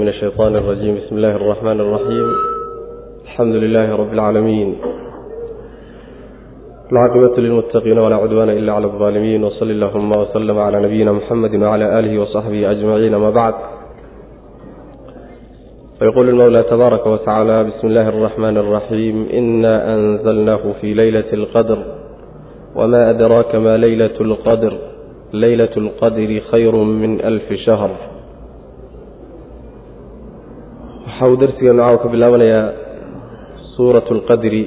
من الشيطان الرجيم بسم الله الرحمن الرحيم الحمد لله رب العالمين العاقبة للمتقين ولا عدوان إلا على الظالمين وصل اللهم وسلم على نبينا محمد وعلى آله وصحبه أجمعين ما بعد فيقول المولى تبارك وتعالى بسم الله الرحمن الرحيم إنا أنزلناه في ليلة القدر وما أدراك ما ليلة القدر ليلة القدر خير من ألف شهر waxau darsigeenu caawa ka bilaabanayaa suurat اlqadri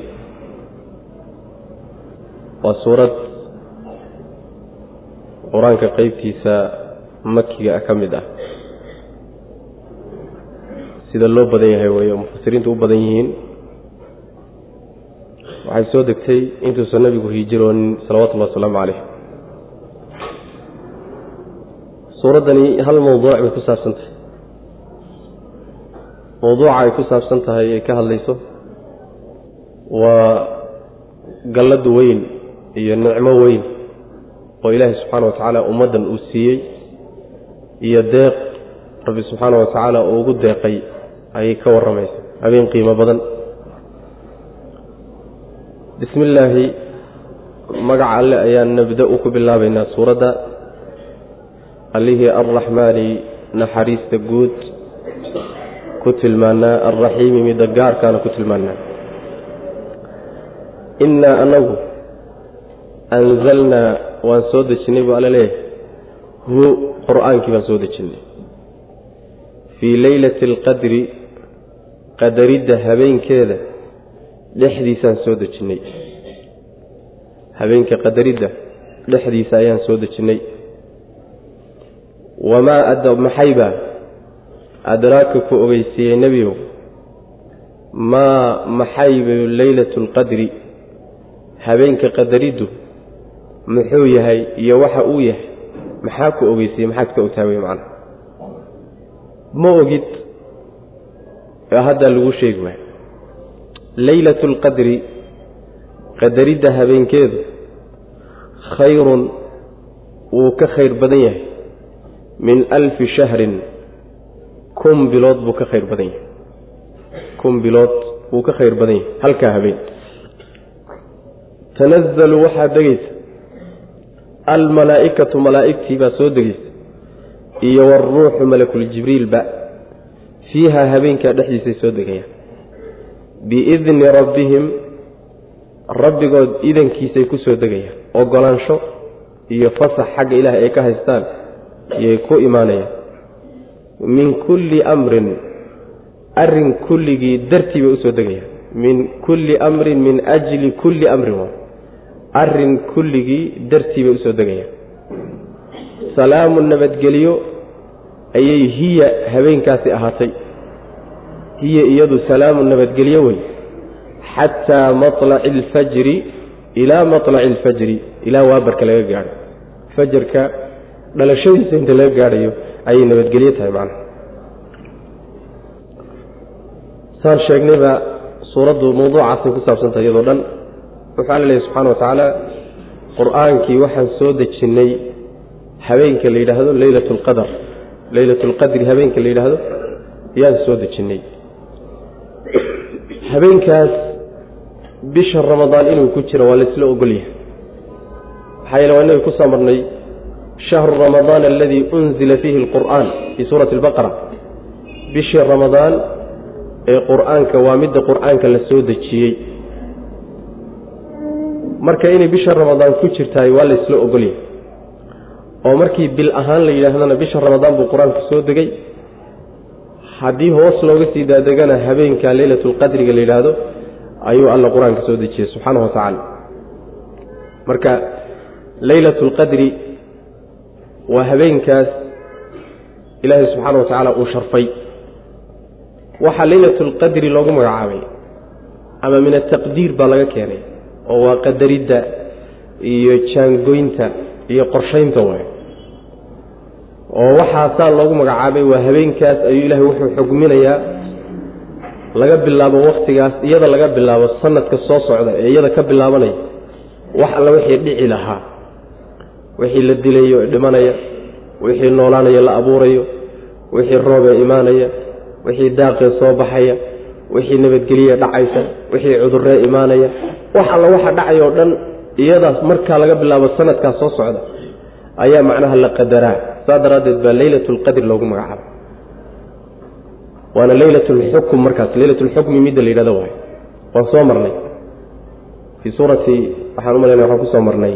waa suurad qur-aanka qeybtiisa makiga ah ka mid ah sida loo badan yahay weeye oo mufasiriintu u badan yihiin waxay soo degtay intuusan nabigu hijiroonin salawatullahi wasalaamu caleyh suuraddani hal mawduuc bay ku saabsantahay mawduuca ay ku saabsan tahay ay ka hadlayso waa gallad weyn iyo nicmo weyn oo ilaahay subxaana wa tacaala ummaddan uu siiyey iyo deeq rabbi subxaana wa tacaala uu ugu deeqay ayay ka warramaysa habeen qiimo badan bismi illaahi magaca alle ayaan nabda-u ku bilaabaynaa suuradda allihii arraxmaani naxariista guud ku tilmaanaa alraxiimi midda gaarkaana ku tilmaanaa innaa anagu anzalnaa waan soo dejinnay buu alla leeyahay hu qur-aankii baan soo dejinnay fii leylati alqadri qadaridda habeenkeeda dhexdiisaan soo dejinnay habeenka qadaridda dhexdiisa ayaan soo dejinnay wamaa maxaybaa adraaka ku ogeysiiyey nebiyow maa maxayba leylatu alqadri habeenka qadariddu muxuu yahay iyo waxa uu yahay maxaa ku ogeysiiyey maxaad ka ogtaa wey macana ma ogid ee haddaa lagu sheegi waayo leylatu alqadri qadaridda habeenkeedu khayrun wuu ka khayr badan yahay min alfi shahrin kun bilood buu ka khayr badan yahay kun bilood wuu ka khayr badan yahay halkaa habeen tanazalu waxaa degaysa almalaa'ikatu malaa'igtii baa soo degaysa iyo waruuxu malakuljibriilba fiihaa habeenkaa dhexdiisay soo degayaan biidni rabbihim rabbigood idankiisay ku soo degayaan ogolaansho iyo fasax xagga ilaah ay ka haystaan iyay ku imaanayaan min kulli amrin arrin kulligii dartii bay usoo degayaan min kulli amrin min ajli kulli amrin waa arrin kulligii dartii bay usoo degayaan salaamu nabadgelyo ayay hiya habeenkaasi ahaatay hiya iyadu salaamu nabadgelyo wey xataa maطlaci alfajri ilaa maطlaci alfajri ilaa waabarka laga gaadho fajarka dhalashadiisa inta laga gaadhayo ayay nabadgelyo tahay macnaha saan sheegnayba suuraddu mawduucaasay ku saabsantahay iyadoo dhan wuxuu alla leeyahy subxana wa tacaala qur-aankii waxaan soo dejinnay habeenka la yidhaahdo leylat alqadar leylat alqadri habeenka la yidhaahdo yaan soo dejinnay habeenkaas bisha ramadaan inuu ku jiro waa laysla ogolyahay maxaa yeele waa inaga ku soo marnay shahru ramadaan aladii unzila fiihi alqur'aan fii suurati albaqara bishii ramadaan ee qur-aanka waa midda qur-aanka la soo dejiyey marka inay bisha ramadaan ku jirtahay waa laysla ogolyahay oo markii bil ahaan la yidhaahdana bisha ramadaan buu qur-aanku soo degay haddii hoos looga sii daadegana habeenka leylatulqadriga la yidhaahdo ayuu alla qur-aanka soo dejiyey subxaana wa tacaala marka leylatulqadri waa habeenkaas ilaahay subxaana wa tacaala uu sharfay waxaa leylatulqadri loogu magacaabay ama min ataqdiir baa laga keenay oo waa qadaridda iyo jaangoynta iyo qorshaynta waay oo waxaasaa loogu magacaabay waa habeenkaas ayuu ilaahay wuxuu xugminayaa laga bilaabo wakhtigaas iyada laga bilaabo sanadka soo socda ee iyada ka bilaabanaya wax alla wixii dhici lahaa wixii la dilayo ee dhimanaya wixii noolaanaya la abuurayo wixii roobee imaanaya wixii daaqee soo baxaya wixii nabadgelye dhacaysa wixii cudurree imaanaya wax alla waxa dhacay oo dhan iyadaas markaa laga bilaabo sanadkaas soo socda ayaa macnaha la qadaraa saa daraaddeed baa leylat lqadri loogu magacaaba waana leylat lxukm markaas leylat lxukmi midda la yidhahdo waay waan soo marnay fii suurati waxaan u malayna waxaan ku soo marnay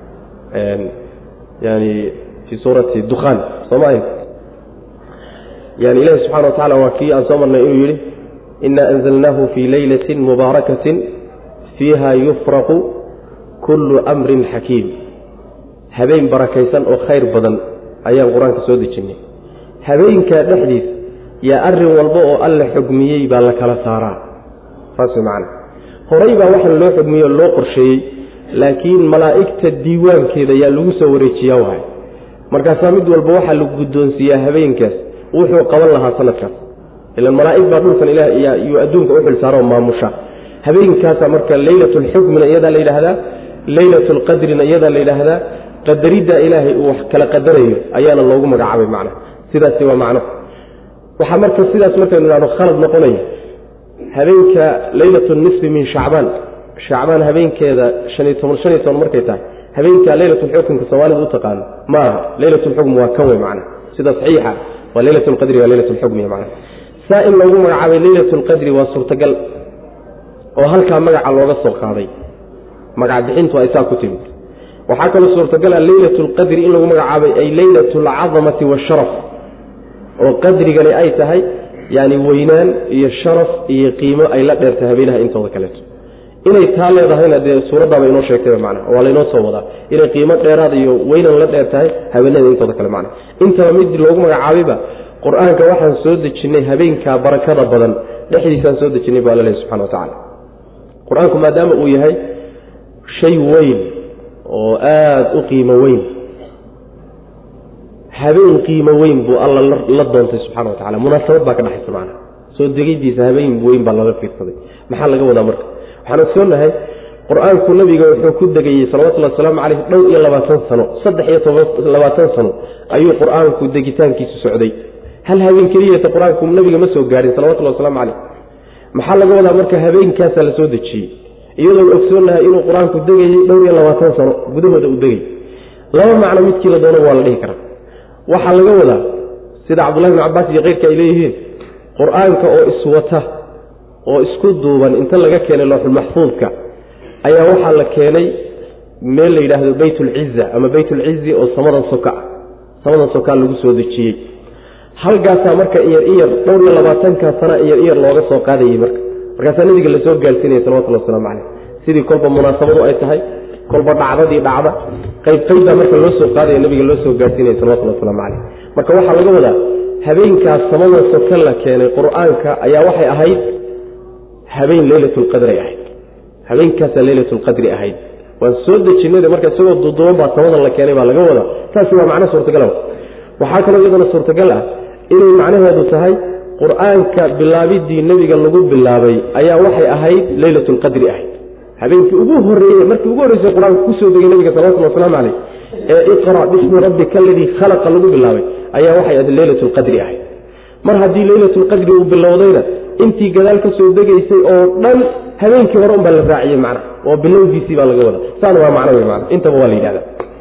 yani fii suurati dukhaan sooma ahayd yani ilahi subxana wa tacala waa kii aan soo marnay inuu yidhi ina anzalnaahu fii leylati mubaarakatin fiiha yufraqu kullu amrin xakiim habeen barakaysan oo khayr badan ayaan qur-aanka soo dejinnay habeenkaa dhexdiisa yaa arrin walba oo alle xugmiyey baa la kala saaraa saas way macana horay baa waxaan loo xugmiyey oo loo qorsheeyey laakiin malaa'igta diiwaankeeda yaa lagu soo wareejiyaa waay markaasaa mid walba waxaa lagu guddoonsiiyaa habeenkaas wuxuu qaban lahaa sanadkaas ilan malaa'ig baa dhulkan ilaah iyo adduunka u xilsaaroo maamusha habeenkaasaa marka leylatulxukmina iyadaa la yidhaahdaa leylatulqadrina iyadaa la yidhaahdaa qadaridda ilaahay uu wax kala qadarayo ayaana loogu magacaabay macna sidaasi waa macno waxaa marka sidaas markaynu idhahdo khalad noqonaya habeenka leylatu nisfi min shacbaan shacbaan habeenkeeda haniyo toban shan iyo toban markay tahay habeenka leylatulxukmka soomaalida u taqaano ma aha leylatulxukm waa kan wey macna sida saxiixa waa leylat lqadri waa leylat lxukmi macna saa in loogu magacaabay leylat lqadri waa suurtagal oo halkaa magaca looga soo qaaday magac bixintu ay saa ku timid waxaa kaloo suurtagala leylat lqadri in lagu magacaabay ay leylat alcadamati waasharaf oo qadrigani ay tahay yani weynaan iyo sharaf iyo qiimo ay la dheertahay habeenaha intooda kaleeto inay taa leedahayna dee suuraddaaba inoo sheegtayba macna waa laynoo soo wadaa inay qiimo dheeraad iyo weynan la dheer tahay habeenada intooda kale macna intaba mid loogu magacaabayba qur-aanka waxaan soo dejinnay habeenkaa barakada badan dhexdiisaan soo dejinnay bu alla lehy subxana wa tacala qur-aanku maadaama uu yahay shay weyn oo aada u qiimo weyn habeen qiimo weyn buu alla la doontay subxana wa tacala munaasabad baa ka dhexaysa macna soo degiddiisa habeen weyn baa laga fiirsaday maxaa laga wadaa marka waxaan ogsoonahay qur-aanku nabiga wuxuu ku degayey salawatullhi wasalaamu caleyh dhowr iyo labaatan sano saddex iyo tobanlabaatan sano ayuu qur-aanku degitaankiisu socday hal habeen keliyata qur-aanku nabiga ma soo gaadhin salawatullhi wasalaamu caleyh maxaa laga wadaa marka habeenkaasaa la soo dejiyey iyadoon ogsoonahay inuu qur-aanku degayey dhowr iyo labaatan sano gudahooda uu degay laba macno midkii la doono waa la dhihi karaa waxaa laga wadaa sida cabdullahi bn cabaas iyo keyrka ay leeyihiin qur-aanka oo iswata oo isku duuban inta laga keenay looxulmaxfuudka ayaa waxaa la keenay meel la yidhaahdo beytulciza ama beytulcizi oo samadan soka ah samadan sokaa lagu soo dejiyey halkaasaa marka iyar iyar dhowr iyo labaatankaa sana iyar iyar looga soo qaadayey marka markaasaa nabiga lasoo gaarsiinaya salawatullah waslamu caleyh sidii kolba munaasabadu ay tahay kolba dhacdadii dhacda qayb qaybbaa marka loo soo qaadaya nabiga loo soo gaarsiinaya salawatullah waslamu caleyh marka waxaa laga wadaa habeenkaas samada soka la keenay qur-aanka ayaa waxay ahayd habeen leylatulqadri ahayd habeenkaasaa leylatulqadri ahayd waan soo dejinay marka isagoo duuduuban baa samada la keenay baa laga wadaa taasi waa macno suurtagal waxaa kaloo iyadana suurtagal ah inay macnaheedu tahay qur-aanka bilaabidii nebiga lagu bilaabay ayaa waxay ahayd leylatulqadri ahayd habeenkii ugu horeeye markii ugu horreysay qur-aanka kusoo degay nabiga salawatulli waslamu caleyh ee iqra bismi rabbika aladii khalaqa lagu bilaabay ayaa waxay ahayd leylatulqadri ahayd mar haddii leylatulqadri uu bilowdayna intii gadaal ka soo degaysay oo dhan habeenkii hore unbaa la raaciyey macna oo bilowgiisii baa laga wada saana waa macno wey mana intaba waa la yidhahda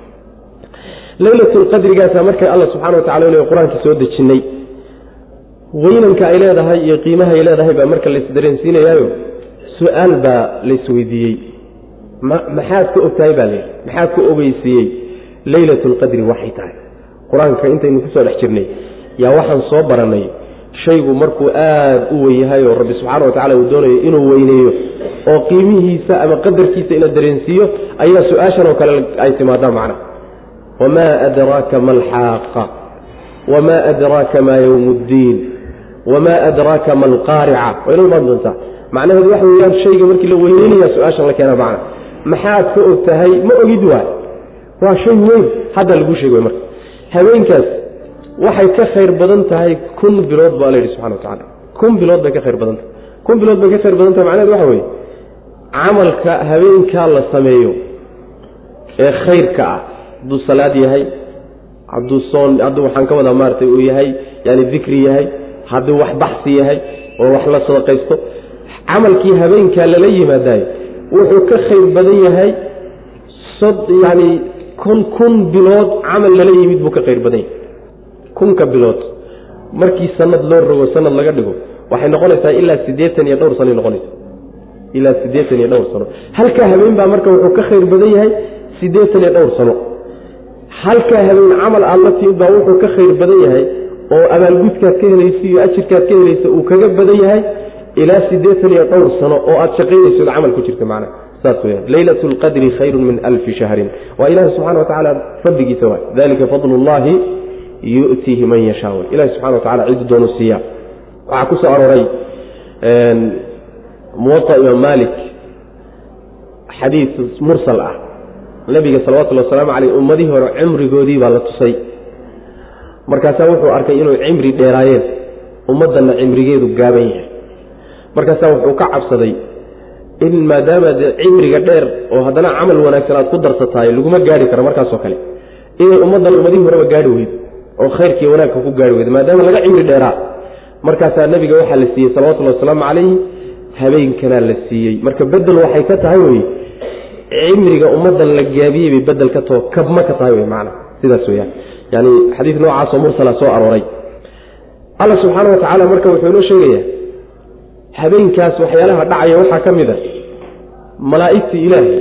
leylatulqadrigaasa markay alla subxana wa tacala l qur-aanka soo dejinnay weynanka ay leedahay iyo qiimaha ay leedahay baa marka laysdareensiinayaayo su-aal baa laysweydiiyey maxaad ka ogtahay baa layidhi maxaad ka ogeysiiyey leylatulqadri waxay tahay qur-aanka intaynu kusoo dhex jirnay yaa waxaan soo barannay shaygu markuu aad u wen yahay oo rabbi subxaana wa tacala uu doonayo inuu weyneeyo oo qiimihiisa ama qadarkiisa ina dareensiiyo ayaa su-aashan oo kale ay timaadaan macna wamaa adraaka ma alxaaqa wamaa adraaka maa yowm ddiin wamaa adraaka ma alqaarica waa inoo imaan doontaa macnaheedu waxa weyaan shayga markii la weyneynaya su-aashan la keena macna maxaad ka og tahay ma ogid waay waa shay weyn hadda laguu sheeg marka habeenkaas waxay ka khayr badan tahay kun bilood baa la yidhi subxana wa tacala kun bilood bay ka khayr badan tahay kun bilood bay ka khayr badan tahay macnahedu waxa weeye camalka habeenkaa la sameeyo ee khayrka ah hadduu salaad yahay hadduu soon hadduu waxaan ka wadaa maaratay uu yahay yani dikri yahay hadduu wax baxsi yahay oo wax la sadaqaysto camalkii habeenkaa lala yimaadayo wuxuu ka khayr badan yahay yani kun kun bilood camal lala yimid buu ka khayr badan yahay kunka bilood markii sanad loo rogo sanad laga dhigo waxay noqonaysaa ilaa siddeetan iyo dhowr sanoy noqonaysa ilaa siddeetan iyo dhowr sano halkaa habeen baa marka wuxuu ka khayr badan yahay siddeetan iyo dhowr sano halkaa habeen camal aad la timid baa wuxuu ka khayr badan yahay oo abaalgudkaad ka helaysa iyo ajirkaad ka helaysa uu kaga badan yahay ilaa siddeetan iyo dhowr sano oo aad shaqaynayso od camal ku jirta macna saas weyaan leylat lqadri khayru min alfi shahrin waa ilahi subxana wa tacaala fadligiisa waay dalika fadlu llahi yu'tiihi man yashaa ilahi subxana wa tacala cidu doonu siiya waxaa ku soo arooray muwaa imaam malik xadiid mursal ah nabiga salawatullhi wasalaamu caleyh ummadihii hore cimrigoodii baa la tusay markaasaa wuxuu arkay inuu cimri dheeraayeen ummaddanna cimrigeedu gaaban yahay markaasaa wuxuu ka cabsaday in maadaama dee cimriga dheer oo haddana camal wanaagsan aad ku darsatahay laguma gaari karo markaasoo kale inay ummaddan ummadihii horeba gaari weydo oo khayrkii wanaagka ku gaari weydo maadaama laga cimri dheeraa markaasaa nabiga waxaa la siiyey salawatullhi wasalaamu calayhi habeenkanaa la siiyey marka bedel waxay ka tahay wey cimriga ummaddan la gaabiyey bay bedel ka taho kabma ka tahay wey macana sidaas weyaan yani xadiid noocaasoo mursala soo arooray alla subxaana wa tacaala marka wuxuu inoo sheegayaa habeenkaas waxyaalaha dhacaya waxaa ka mid a malaa'igtii ilaahay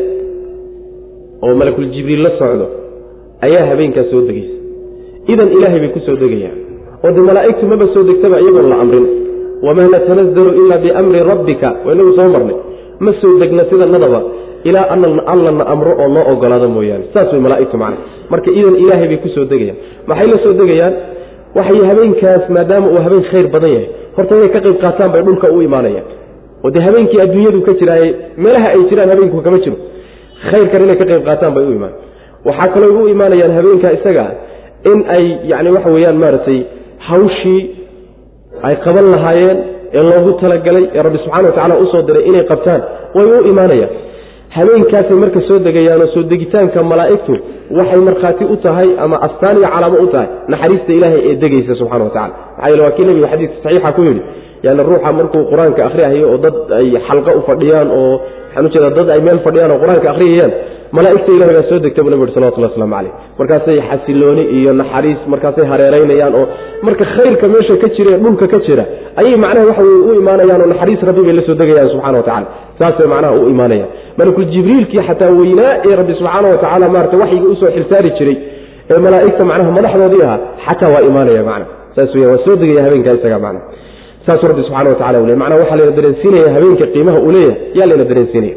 oo malakul jibriil la socdo ayaa habeenkaas soo degaysa idan ilaahay bay ku soo degayaan oo dee malaa'igtu maba soo degtaba iyagoon la amrin wamaa natanazalu ilaa biamri rabbika waa inagu soo marnay ma soo degna sidanadaba ilaa allana amro oo noo ogolaado mooyaane saas way malaaigtu macna marka idan ilaahay bay ku soo degayaan maxay la soo degayaan waxay habeenkaas maadaama uu habeen khayr badan yahay horta inay ka qayb qaataan bay dhulka u imaanayaan oo dee habeenkii adduunyadu ka jiraaye meelaha ay jiraan habeenku kama jiro khayrkan inay ka qayb qaataan bay u imaan waxaa kaloo u imaanayaan habeenkaa isaga in ay yani waxa weeyaan maaragtay hawshii ay qaban lahaayeen ee loogu talagalay ee rabbi subxana wa tacala usoo diray inay qabtaan way u imaanayaan habeenkaasay marka soo degayaanoo soo degitaanka malaa'igtu waxay markhaati u tahay ama astaan iyo calaamo u tahay naxariista ilaahay ee degaysa subxana wa tacala maxaa yeele waa kii nebigu xadiidka saxiixa ku yidhi yani ruuxa markuu qur-aanka akhriyahayo oo dad ay xalqa u fadhiyaan oo waxaan ujeeda dad ay meel fadhiyaan oo qur-aanka akhriyayaan malaa'igta ilahay baa soo degta buu nabi uri salawatullah waslamu caleyh markaasay xasilooni iyo naxariis markaasay hareeraynayaan oo marka khayrka meesha ka jira ee dhulka ka jira ayay macnaha waxa weye u imaanayaan oo naxariis rabbi bay la soo degayaan subxana wa tacala saasay macnaha u imaanayaan malakul jibriilkii xataa weynaa ee rabbi subxaana wa tacaala maarata waxyiga usoo xilsaari jiray ee malaa'igta macnaha madaxdoodii ahaa xataa waa imaanaya macna saas weya waa soo degaya habeenkaa isaga macna saasuu rabbi subxana wa tacala u ley macnaha waxaa layna dareensiinaya habeenka qiimaha uu leeyahay yaa layna dareensiinaya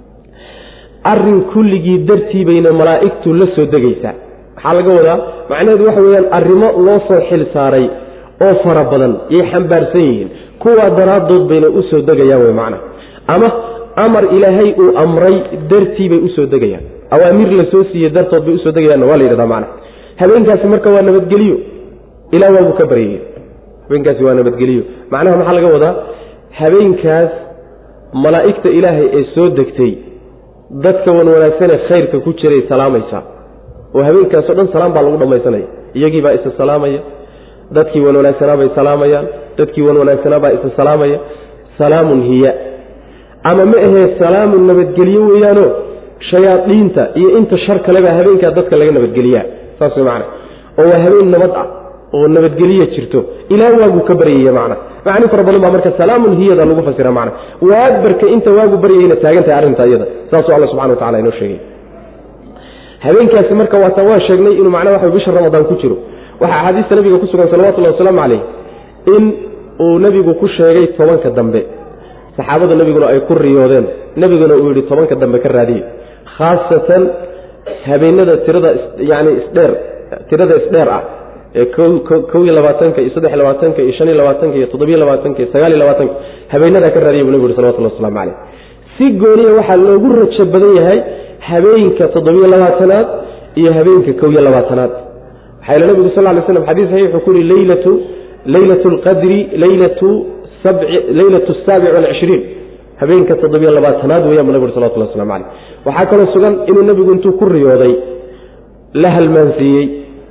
arrin kulligii dartii bayna malaa'igtu la soo degaysaa maxaa laga wadaa macnaheedu waxa weeyaan arrimo loo soo xil saaray oo fara badan yay xambaarsan yihiin kuwaa daraaddood bayna u soo degayaan wey macna ama amar ilaahay uu amray dartii bay usoo degayaan awaamir la soo siiyey dartood bay usoo degayaanna waa la yidhahdaa macna habeenkaasi marka waa nabadgeliyo ilaa waabuu ka baryaya habeenkaasi waa nabadgeliyo macnaha maxaa laga wadaa habeenkaas malaa'igta ilaahay ee soo degtay dadka wan wanaagsanee khayrka ku jiray salaamaysaa oo habeenkaasoo dhan salaam baa lagu dhammaysanaya iyagii baa isa salaamaya dadkii wan wanaagsanaa bay salaamayaan dadkii wan wanaagsanaa baa isa salaamaya salaamun hiya ama ma ahee salaamun nabadgelyo weeyaano shayaadiinta iyo inta shar kalebaa habeenkaa dadka laga nabadgeliyaa saas way macana oo waa habeen nabad ah oo nabadgeliya jirto ilaa waagu ka baryaya macna macni fara badan baa marka salaamun hiyada lagu fasira macna waagbarka inta waagu baryayna taagan tahay arrinta iyada saasuu alla subxana wa tacala inoo sheegay habeenkaasi marka waata waa sheegnay inuu macnaha waxa bisha ramadaan ku jiro waxaa axaadiista nabiga ku sugan salawatullahi wasalaamu calayh in uu nebigu ku sheegay tobanka dambe saxaabada nebiguna ay ku riyoodeen nebiguna uu yidhi tobanka dambe ka raadiye khaasatan habeenada tirada yani isdheer tirada isdheer ah ee kow iyo labaatanka iyo saddex labaatanka iyo shan iyo labaatanka iyo toddobiyo labaatanka iyo sagaal iyo labaatanka habeenadaa ka raadiya buu nebigu yuri salawatullah waslamu caleyh si gooniya waxaa loogu rajo badan yahay habeenka toddobiyo labaatanaad iyo habeenka kow iyo labaatanaad waxaa yl nebigu sal ly slam xadis saxiix wuxuu ku yihi leylatu leylatu lqadri leylatu leylatu asaabic walcishriin habeenka toddobiyo labaatanaad weeyaan bu nabig uri salawatullah waslamu caleyh waxaa kaloo sugan inuu nebigu intuu ku riyooday la halmaansiiyey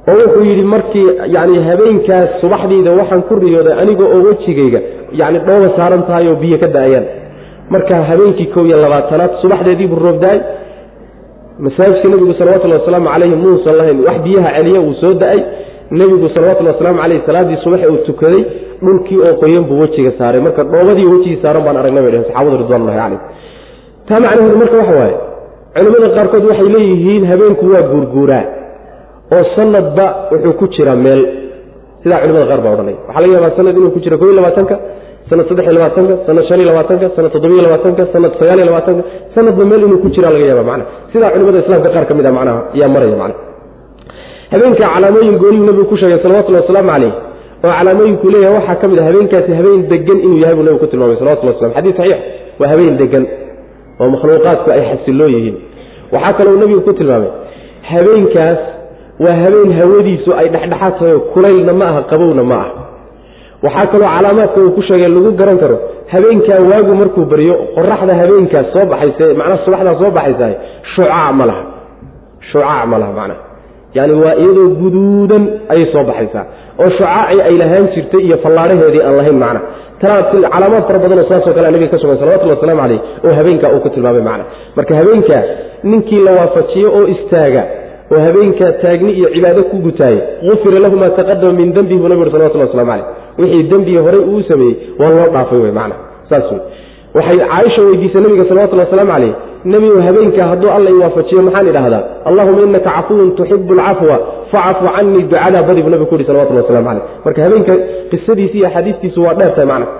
oo wuxuu yidhi markii yani habeenkaas subaxdiida waxaan ku riyooday aniga oo wejigayga yani dhooba saaran tahay oo biyo ka da-ayaan marka habeenkii kow iyo labaatanaad subaxdeediibuu roob da-ay masaajidka nebigu salawatullhi wasalaamu calayhi muusan lahayn wax biyaha celiya uu soo da-ay nebigu salawatullhi wasalaamu caleyh salaaddii subax uu tukaday dhulkii oo qoyan buu wejiga saaray marka dhoobadii wejigii saaran baan aragnay bay dheheen saxaabadu ridwanullahi calayh taa macnaheedu marka waxa waaye culimmada qaarkood waxay leeyihiin habeenku waa guurguuraa oo sanadba wuxuu ku jira meel sidaa culimada qaar baa odhanay waxaa laga yaabaa sanad inuu ku jiro kob iyo labaatanka sanad saddex iyo labaatanka sanad shan iyo labaatanka sanad toddobiyo labaatanka sanad sagaal iyo labaatanka sanadba meel inuu ku jira laga yaaba macna sidaa culimada islaamka qaar ka mid a macnaha ayaa maraya macna habeenka calaamooyin gooniyuu nabigu ku sheegay salawatullhi wasalaamu caleyh oo calaamooyinkuu leeyahay waxaa ka mid a habeenkaasi habeen degan inuu yahay buu nabigu ku tilmaamay salawatullah waslam xadis saxiix waa habeen degan oo makhluuqaadku ay xasiloo yihiin waxaa kaloo nabigu ku tilmaamay habeenkaas waa habeen hawadiisu ay dhexdhexaad tahay kulaylna ma aha qabowna ma aha waxaa kaloo calaamaadka uu ku sheegay lagu garan karo habeenkaa waagu markuu baryo qoraxda habeenkaas soo baxaysa macnaha subaxdaa soo baxaysa shucaac ma laha shucaac ma laha macnaha yani waa iyadoo guduudan ayay soo baxaysaa oo shucaacii ay lahaan jirtay iyo fallaadhaheedii aan lahayn macna tanaa calaamaad fara badanoo saasoo kale nabiga ka sugan salawatulli waslamu caleyh oo habeenkaa uu ku tilmaamay macna marka habeenkaa ninkii la waafajiyo oo istaaga oo habeenkaa taagni iyo cibaado ku gutaaya ufira lahu maa taqadama min dembihi buu nabig uri salawatulli waslamu caleyh wixii dembigii horey uu sameeyey waa loo dhaafay wey macna saas wey waxay caaisha weydiisay nabiga salawatulli wasalaamu caleyh nebigu habeenkaa hadduu alla i waafajiyo maxaan idhahdaa allahuma inaka cafuwun tuxibu alcafwa facafu canii ducadaa badi buu nabigu ku yihi salawatulli waslamu caleyh marka habeenka qisadiisi iyo axaadiistiisu waa dheer tahay macna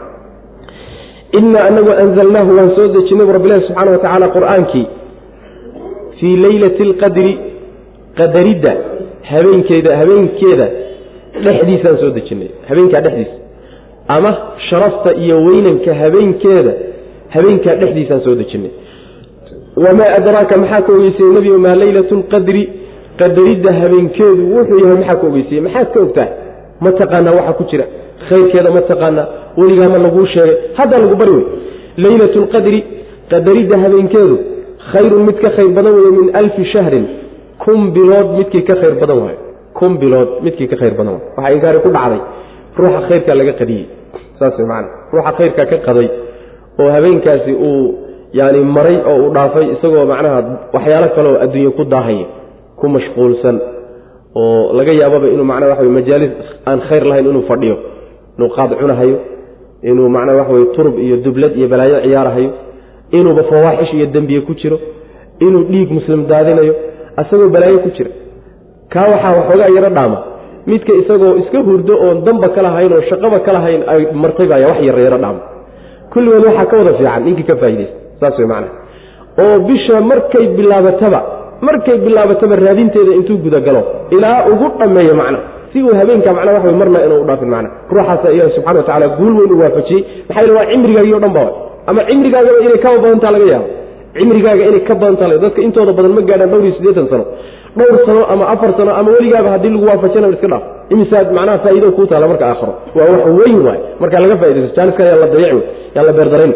ina anagu anzalnaahu waan soo dejinay bu rabbilahi subxana wa tacaala qur'aankii fii leylati alqadri qadaridda habeenkeeda habeenkeeda dhexdiisaan soo dejinay habeenkaa dhexdiisa ama sharafta iyo weynanka habeenkeeda habeenkaa dhexdiisaan soo dejinay wamaa adraaka maxaa ka ogeysayey nebigu maa leylatu lqadri qadaridda habeenkeedu wuxuu yahay maxaa ka ogeysayey maxaad ka ogtahay ma taqaanaa waxa ku jira khayrkeeda ma taqaanaa weligaama laguu sheegay haddaa lagu bari wey leylatu lqadri qadaridda habeenkeedu khayrun mid ka khayr badan weeye min alfi shahrin kun bilood midkii ka khayr badan waayo kun bilood midkii ka khayr badan waayo waxaa inkaari ku dhacday ruuxa khayrkaa laga qadiyey saas wey macana ruuxa khayrkaa ka qaday oo habeenkaasi uu yani maray oo uu dhaafay isagoo macnaha waxyaalo kaleoo adduunye ku daahaya ku mashquulsan oo laga yaababa inuu macnaha waxa wey majaalis aan khayr lahayn inuu fadhiyo inuu qaad cunahayo inuu macnaha waxa weye turub iyo dublad iyo balaayo ciyaarahayo inuuba fawaaxish iyo dembiye ku jiro inuu dhiig muslim daadinayo asagoo balaayo ku jira kaa waxaa waxoogaa yaro dhaama midka isagoo iska hurdo oon damba ka lahayn oo shaqaba ka lahayn ay martay baya wax yara yaro dhaama kulligood waxaa ka wada fiican ninkii ka faa'idaysta saas wey macnaha oo bisha markay bilaabataba markay bilaabataba raadinteeda intuu gudagalo ilaa ugu dhammeeyo macna si uu habeenka macna wax wey marna inuu u dhaafin macna ruuxaasa ilahi subxana wa tacala guul weyn u waafajiyey maxaa yeele waa cimrigaagii o dhan ba ama cimrigaagaba inay kaba badantaa laga yaabo cimrigaaga inay ka badantaa laga dadka intooda badan ma gaadhaan dhowr iyo siddeetan sano dhowr sano ama afar sano ama weligaaba haddii lagu waafajina iska dhaaf imisaad macnaha faa'ido kuu taala marka aakhiro waa wax weyn waay markaa laga faa'idaysto jaaniska yaa la dayaci yaa la beerdarayn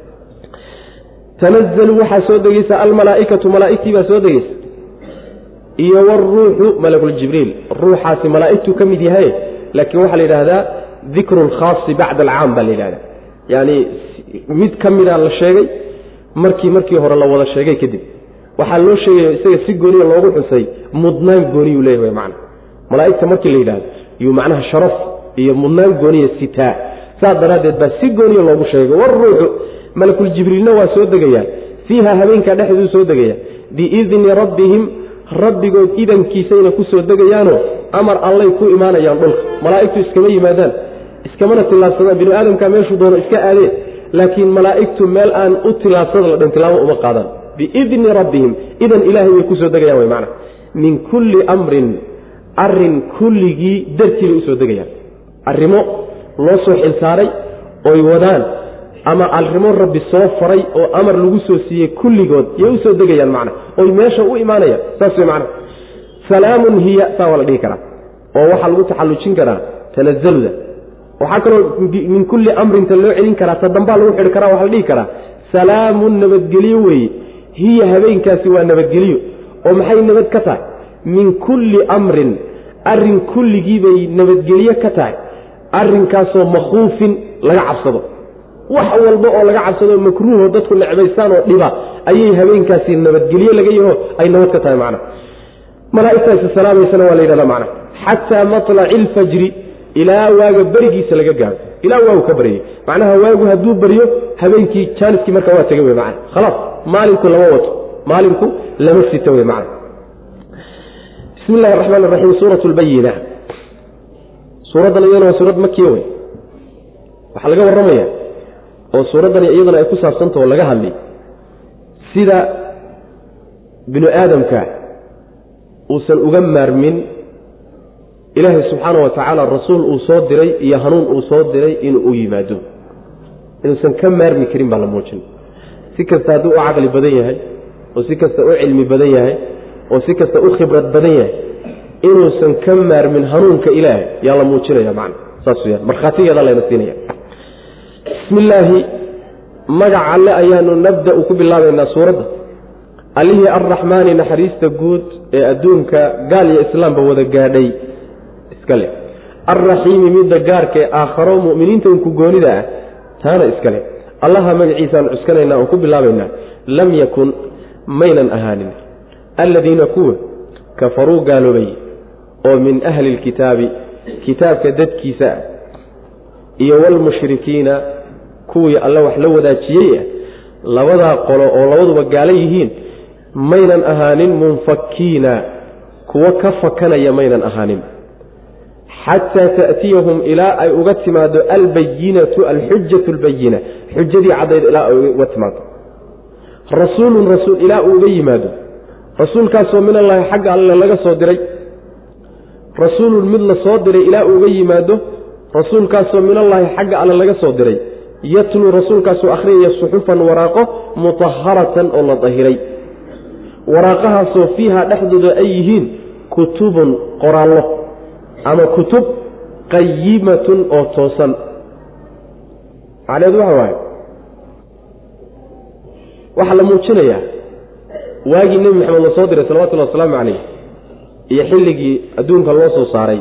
tanazalu waxaa soo degeysa almalaaikatu malaaigtii baa soo degeysa iyo wruuxu malakuljibriil ruuxaasi malaaigtuu ka mid yahay laakiin waxaa la yidhaahdaa dikru lkhaasi bacda alcaam baa la yidhahda yani mid ka mida la sheegay markii markii hore la wada sheegay kadib waxaa loo sheegaya isaga si gooniya loogu xusay mudnaan gooniyuu leeyahay macna malaaigta markii la yidhahdo yuu macnaha sharaf iyo mudnaan gooniya sitaa saas daraaddeed baa si gooniya loogu sheegay waruuxu malakuljibriilna waa soo degayaa fiiha habeenkaa dhexduu soo degaya biidni rabbihim rabbigood idankiisayna ku soo degayaanoo amar allay ku imaanayaan dhulka malaa'igtu iskama yimaadaan iskamana tillaabsadaan binu aadamkaa meeshuu doono iska aadeen laakiin malaa'igtu meel aan u tillaabsada la dhan tilaabo uma qaadaan biidni rabbihim idan ilaahay way ku soo degayaan way macna min kulli amrin arrin kulligii dartii bay usoo degayaan arrimo loo soo xilsaaray oy wadaan ama arrimo rabbi soo faray oo amar lagu soo siiyey kulligood yay usoo degayaan macna oy meesha u imaanayaan saas way macna salaamun hiya saa waa la dhihi karaa oo waxaa lagu taxallujin karaa tanazaluda waxaa kaloo min kulli amrinta loo celin karaa ta dambaa lagu xidhi karaa waxaa la dhihi karaa salaamun nabadgelyo weeye hiya habeenkaasi waa nabadgelyo oo maxay nabad ka tahay min kulli amrin arrin kulligii bay nabadgelye ka tahay arrinkaasoo makhuufin laga cabsado wax walba oo laga cabsado makruuho dadku necbaystaan oo dhiba ayay habeenkaasi nabadgelye laga yaho ay nabad ka tahay macna malaaigtaasi salaamaysana waa la yidhahda macna xataa matlaci ilfajri ilaa waaga berigiisa laga gaaro ilaa waagu ka baryay macnaha waagu hadduu baryo habeenkii jaaniskii marka waa tegay wey macna khalaas maalinku lama wato maalinku lama sito wey macna bismi illahi araxmaan araxiim suurat lbayina suuraddan iyadana waa suurad makiya wey waxaa laga warramaya oo suuraddani iyadana ay ku saabsanta oo laga hadlay sida binu aadamka uusan uga maarmin ilaahay subxaana wa tacaala rasuul uu soo diray iyo hanuun uu soo diray inuu u yimaado inuusan ka maarmi karin baa la muujin si kasta hadduu u caqli badan yahay oo si kasta u cilmi badan yahay oo si kasta u khibrad badan yahay inuusan ka maarmin hanuunka ilaahay yaa la muujinaya macna saas weyaan markhaatigeeda layna siinaya bismi illaahi magac alle ayaanu nabda-u ku bilaabaynaa suuradda allihii arraxmaani naxariista guud ee adduunka gaal iyo islaamba wada gaadhay iska leh alraxiimi midda gaarka ee aakharo mu'miniinta unku goonida ah taana iska leh allaha magaciisaan cuskanaynaa oon ku bilaabaynaa lam yakun maynan ahaanin alladiina kuwa kafaruu gaaloobay oo min ahli lkitaabi kitaabka dadkiisa ah iyo walmushrikiina kuwii alle wax la wadaajiyey ah labadaa qolo oo labaduba gaalo yihiin maynan ahaanin munfakiina kuwo ka fakanaya maynan ahaanin xataa ta'tiyahum ilaa ay uga timaado albayinatu alxujatu albayina xujadii caddayd ilaa ay uga timaado rasuulun rasuul ilaa uu uga yimaado rasuulkaasoo min allaahi xagga alle laga soo diray rasuulun mid la soo diray ilaa uu uga yimaado rasuulkaasoo min allaahi xagga alle laga soo diray yatluu rasuulkaasoo akhriyaya suxufan waraaqo mutaharatan oo la dahiray waraaqahaasoo fiiha dhexdooda ay yihiin kutubun qoraallo ama kutub qayimatun oo toosan macneedu waxa waaye waxaa la muujinayaa waagii nebi maxamed la soo diray salawatullahi wasalaamu calayh iyo xilligii adduunka loo soo saaray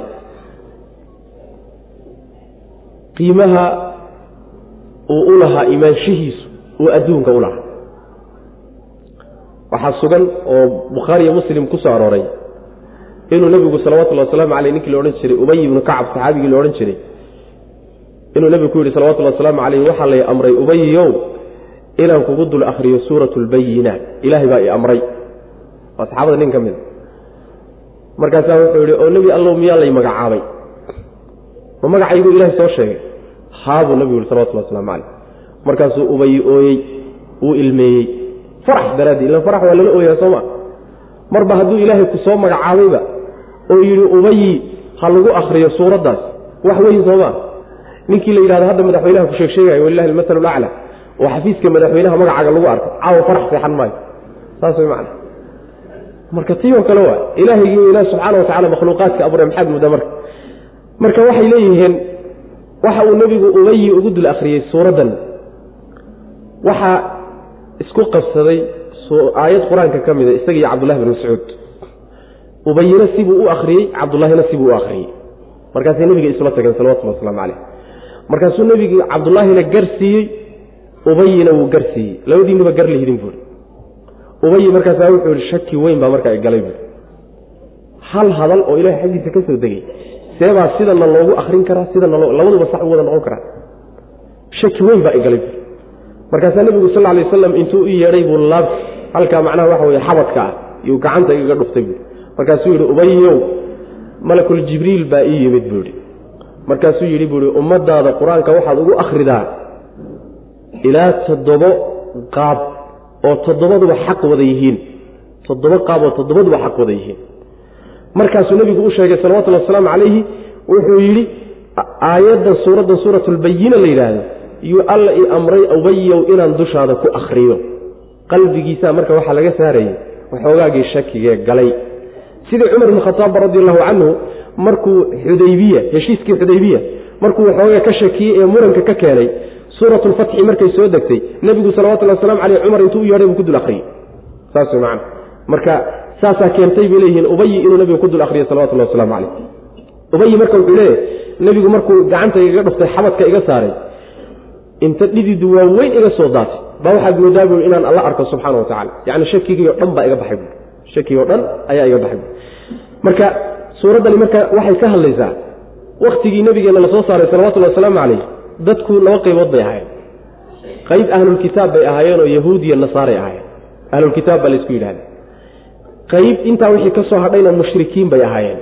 qiimaha uu u lahaa imaanshihiisu uu adduunka u lahaa waxaa sugan oo bukhaari iyo muslim ku soo arooray inuu nebigu salawatullahi wasalaamu caleyh ninkii la odhan jiray ubay ibnu kacab saxaabigii la odhan jiray inuu nebigu ku yidhi salawatullahi wasalaamu caleyh waxaa lay amray ubayiyow inaan kugu dul akhriyo suuratu lbayinaat ilaahay baa i amray waa saxaabada nin ka mida markaasaa wuxuu yidhi oo nebi allow miyaa lay magacaabay ma magacaygu ilaahay soo sheegay haabuu nebigu yihi salawatullahi waslamu caleyh markaasuu ubayi ooyey wuu ilmeeyey farax daraadii ila farax waa lala ooyaa sooma marba hadduu ilaahay ku soo magacaabayba oo yidhi ubayi ha lagu akhriyo suuraddaas wax weyn sooma ninkii la yidhahdo hadda madaxweynaha ku sheeg sheegayo walilahi almasalu lacla oo xafiiska madaxweynaha magacaaga lagu arko caawa farax seexan maayo saas way macna marka tii oo kale waa ilaahaygi ilaah subxaana wa tacala makhluuqaadka abuuray maxaad mudda marka marka waxay leeyihiin waxa uu nebigu ubayi ugu dul akhriyey suuraddan waxaa isku qabsaday aayad qur-aanka ka mida isaga iyo cabdullahi bin mascuud ubayina sibuu u akhriyey cabdullaahina sibuu u akhriyey markaasay nebiga isula tageen salawatullhi waslamu caleyh markaasuu nebigu cabdullaahina gar siiyey ubayina wuu gar siiyey labadiinuba gar lihidin buuri ubayi markaasaa wuxuu yihi shaki weyn baa markaa galay buuri hal hadal oo ilahay xaggiisa ka soo degay seebaa sidana loogu akrin karaa sidana labaduba sax u wada noqon karaa shaki weyn baa igalay buuri markaasaa nebigu sal alay waslam intuu u yeedhay buu laab halkaa macnaha waxa weye xabadka ah iyuu gacanta igaga dhuftay buui markaasuu yidhi ubayow malakul jibriil baa ii yimid buu yidhi markaasuu yidhi buuhi ummadaada qur-aanka waxaad ugu akhridaa ilaa toddobo qaab oo toddobaduba xaq wada yihiin toddobo qaab oo toddobaduba xaq wada yihiin markaasuu nebigu u sheegay salawatullhi wasalaamu calayhi wuxuu yidhi aayaddan suuraddan suuratulbayina la yidhaahdo yuu alla i amray ubayow inaan dushaada ku akhriyo qalbigiisaa marka waxaa laga saarayay waxoogaagii shakigee galay sidii cumar ibn khataab radi allahu canhu markuu xudaybiya heshiiskii xudaybiya markuu waxoogaa ka shakiyey ee muranka ka keenay suurat lfatxi markay soo degtay nebigu salawatullhi waslamu caleyh cumar intuu u yeedhay buu ku dul akhriyey saas wey macana marka saasaa keentay bay leeyihiin ubayi inuu nebigu ku dul akhriyo salawatullahi waslamu caleyh ubayi marka wuxuu leeyahy nebigu markuu gacanta igaga dhuftay xabadka iga saaray inta dhididu waaweyn iga soo daatay baa waxaad moodaa buui inaan alla arko subxaana wa tacala yacni shakigii o dhan baa iga baxay buui shakigii o dhan ayaa iga baxay buui marka suuraddani marka waxay ka hadlaysaa wakhtigii nebigeenna lasoo saaray salawatullhi wasalaamu calayh dadku laba qaybood bay ahaayeen qayb ahlulkitaab bay ahaayeen oo yahuud iyo nasaaray ahaayeen ahlulkitaab baa laysku yidhahda qayb intaa wixii ka soo hadhayna mushrikiin bay ahaayeen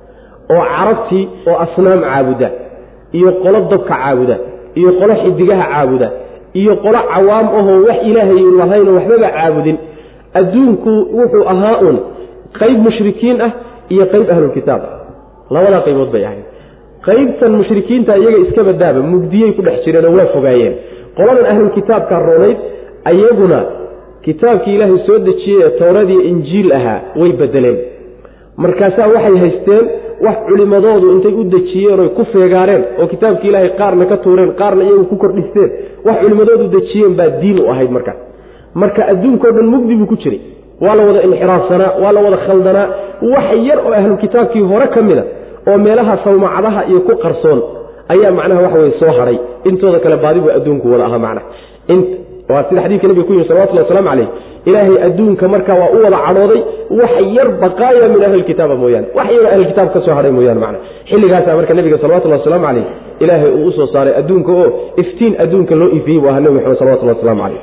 oo carabtii oo asnaam caabuda iyo qolo dabka caabuda iyo qolo xidigaha caabuda iyo qolo cawaam ahoo wax ilaahay lahayno waxbaba caabudin adduunku wuxuu ahaa un qayb mushrikiin ah iyo qayb ahlulkitaab ah labadaa qaybood bay ahayd qaybtan mushrikiinta iyaga iska badaaba mugdiyey ku dhex jireenoo waa fogaayeen qoladan ahlulkitaabka roonayd ayaguna kitaabkii ilaahay soo dejiyey ee towradiiyo injiil ahaa way bedeleen markaasaa waxay haysteen wax culimadoodu intay u dejiyeen oy ku feegaareen oo kitaabkii ilaahay qaarna ka tuureen qaarna iyagu ku kordhisteen wax culimadoodu dejiyeen baa diin u ahayd markaas marka adduunkao dhan mugdi buu ku jiray waa la wada inxiraafsanaa waa la wada khaldanaa wax yar oo ahlukitaabkii hore ka mida oo meelaha sawmacadaha iyo ku qarsoon ayaa macnaha waxa weye soo hadhay intooda kale baadi buu adduunku wada ahaa macnaha waa sida xadiidka nabiga ku yimi salawatullah waslamu calayh ilaahay adduunka marka waa u wada cadhooday wax yar baqaaya min ahlilkitaaba mooyaane wax yaroo ahlilkitaab ka soo hadhay mooyaane macna xilligaasaa marka nabiga salawatullahi wasalaamu calayh ilaahay uu usoo saaray adduunka oo iftiin adduunka loo ifiyey buu ahaa nebi maxamed salawatullahi waslamu calayh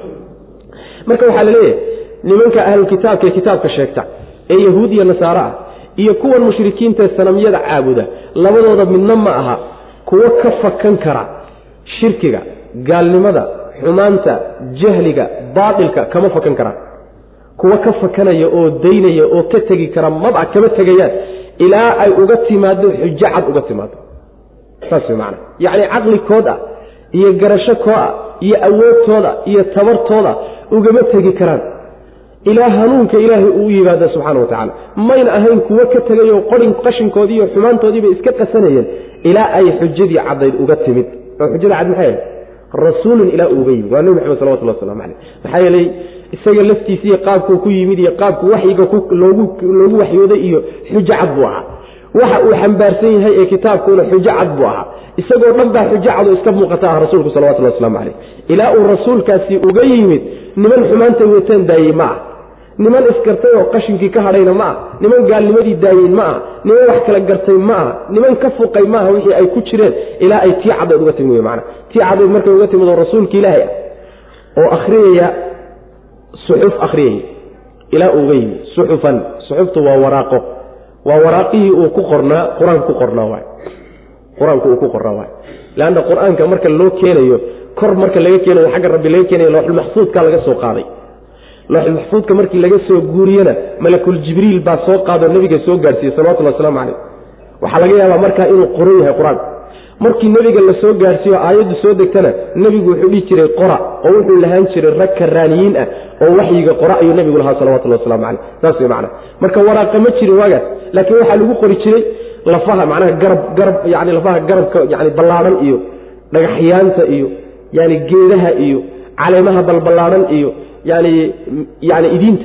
marka waxaa la leeyahay nimanka ahlulkitaabka ee kitaabka sheegta ee yahuud iyo nasaare ah iyo kuwan mushrikiintaee sanamyada caabuda labadooda midna ma aha kuwo ka fakan kara shirkiga gaalnimada xumaanta jahliga baatilka kama fakan karaan kuwa ka fakanaya oo daynaya oo ka tegi kara maba kama tegayaan ilaa ay uga timaado xujo cad uga timaado saas wey macana yacni caqlikooda iyo garashokooda iyo awoodtooda iyo tabartooda ugama tegi karaan ilaa hanuunka ilaahay uu yimaada subxana wa tacaala mayna ahayn kuwo ka tegayo qorin qashinkoodii iyo xumaantoodiibay iska qasanayeen ilaa ay xujadii caddayd uga timid oo xujada cad maxay ahayd rasuulun ilaa uuga yimid waa nebi maxamed salawatullah waslamu caleyh maxaa yeelay isaga laftiisiiyo qaabkuu ku yimid iyo qaabku waxyiga loogu waxyooday iyo xujo cad buu ahaa waxa uu xambaarsan yahay ee kitaabkuuna xujo cad buu ahaa isagoo dhan baa xujo cad oo iska muuqata ah rasuulku salawatullahi waslamu caleyh ilaa uu rasuulkaasi uga yimid niman xumaantay wataan daayey ma ah niman isgartay oo qashinkii ka hadhayna ma ah niman gaalnimadii daayeen ma ah niman wax kala gartay ma ah niman ka fuqay maaha wixii ay ku jireen ilaa ay tii caddeed uga timid mana tii caddeed markay uga timid oo rasuulka ilaahay ah oo akhriyaya suxuf akhriyaya ilaa uuga yimid suxufan suxuftu waa waraaqo waa waraaqihii uu ku qornaa qur-aanka ku qornaa waay qur-aanku uu ku qornaa waay leanna qur-aanka marka loo keenayo kor marka laga keenayo xagga rabbi laga keenayo looxulmaxfuudka laga soo qaaday looxulmaxfuudka markii laga soo guuriyena malakul jibriil baa soo qaadoo nabiga soo gaadhsiiyey salawatullhi waslamu calayh waxaa laga yaabaa markaa inuu qoran yahay qur-aanku markii nebiga la soo gaadhsiiyo aayaddu soo degtana nebigu wuxuu dhihi jiray qora oo wuxuu lahaan jiray rag karaaniyiin ah oo waxyiga qora ayuu nebigu lahaa salawatullahi waslamu caleyh saas wey macana marka waraaqa ma jirin waagaas laakiin waxaa lagu qori jiray lafaha macnaha garab garab yani lafaha garabka yani ballaadhan iyo dhagaxyaanta iyo yani geedaha iyo caleemaha balballaadhan iyo yani yani idiinta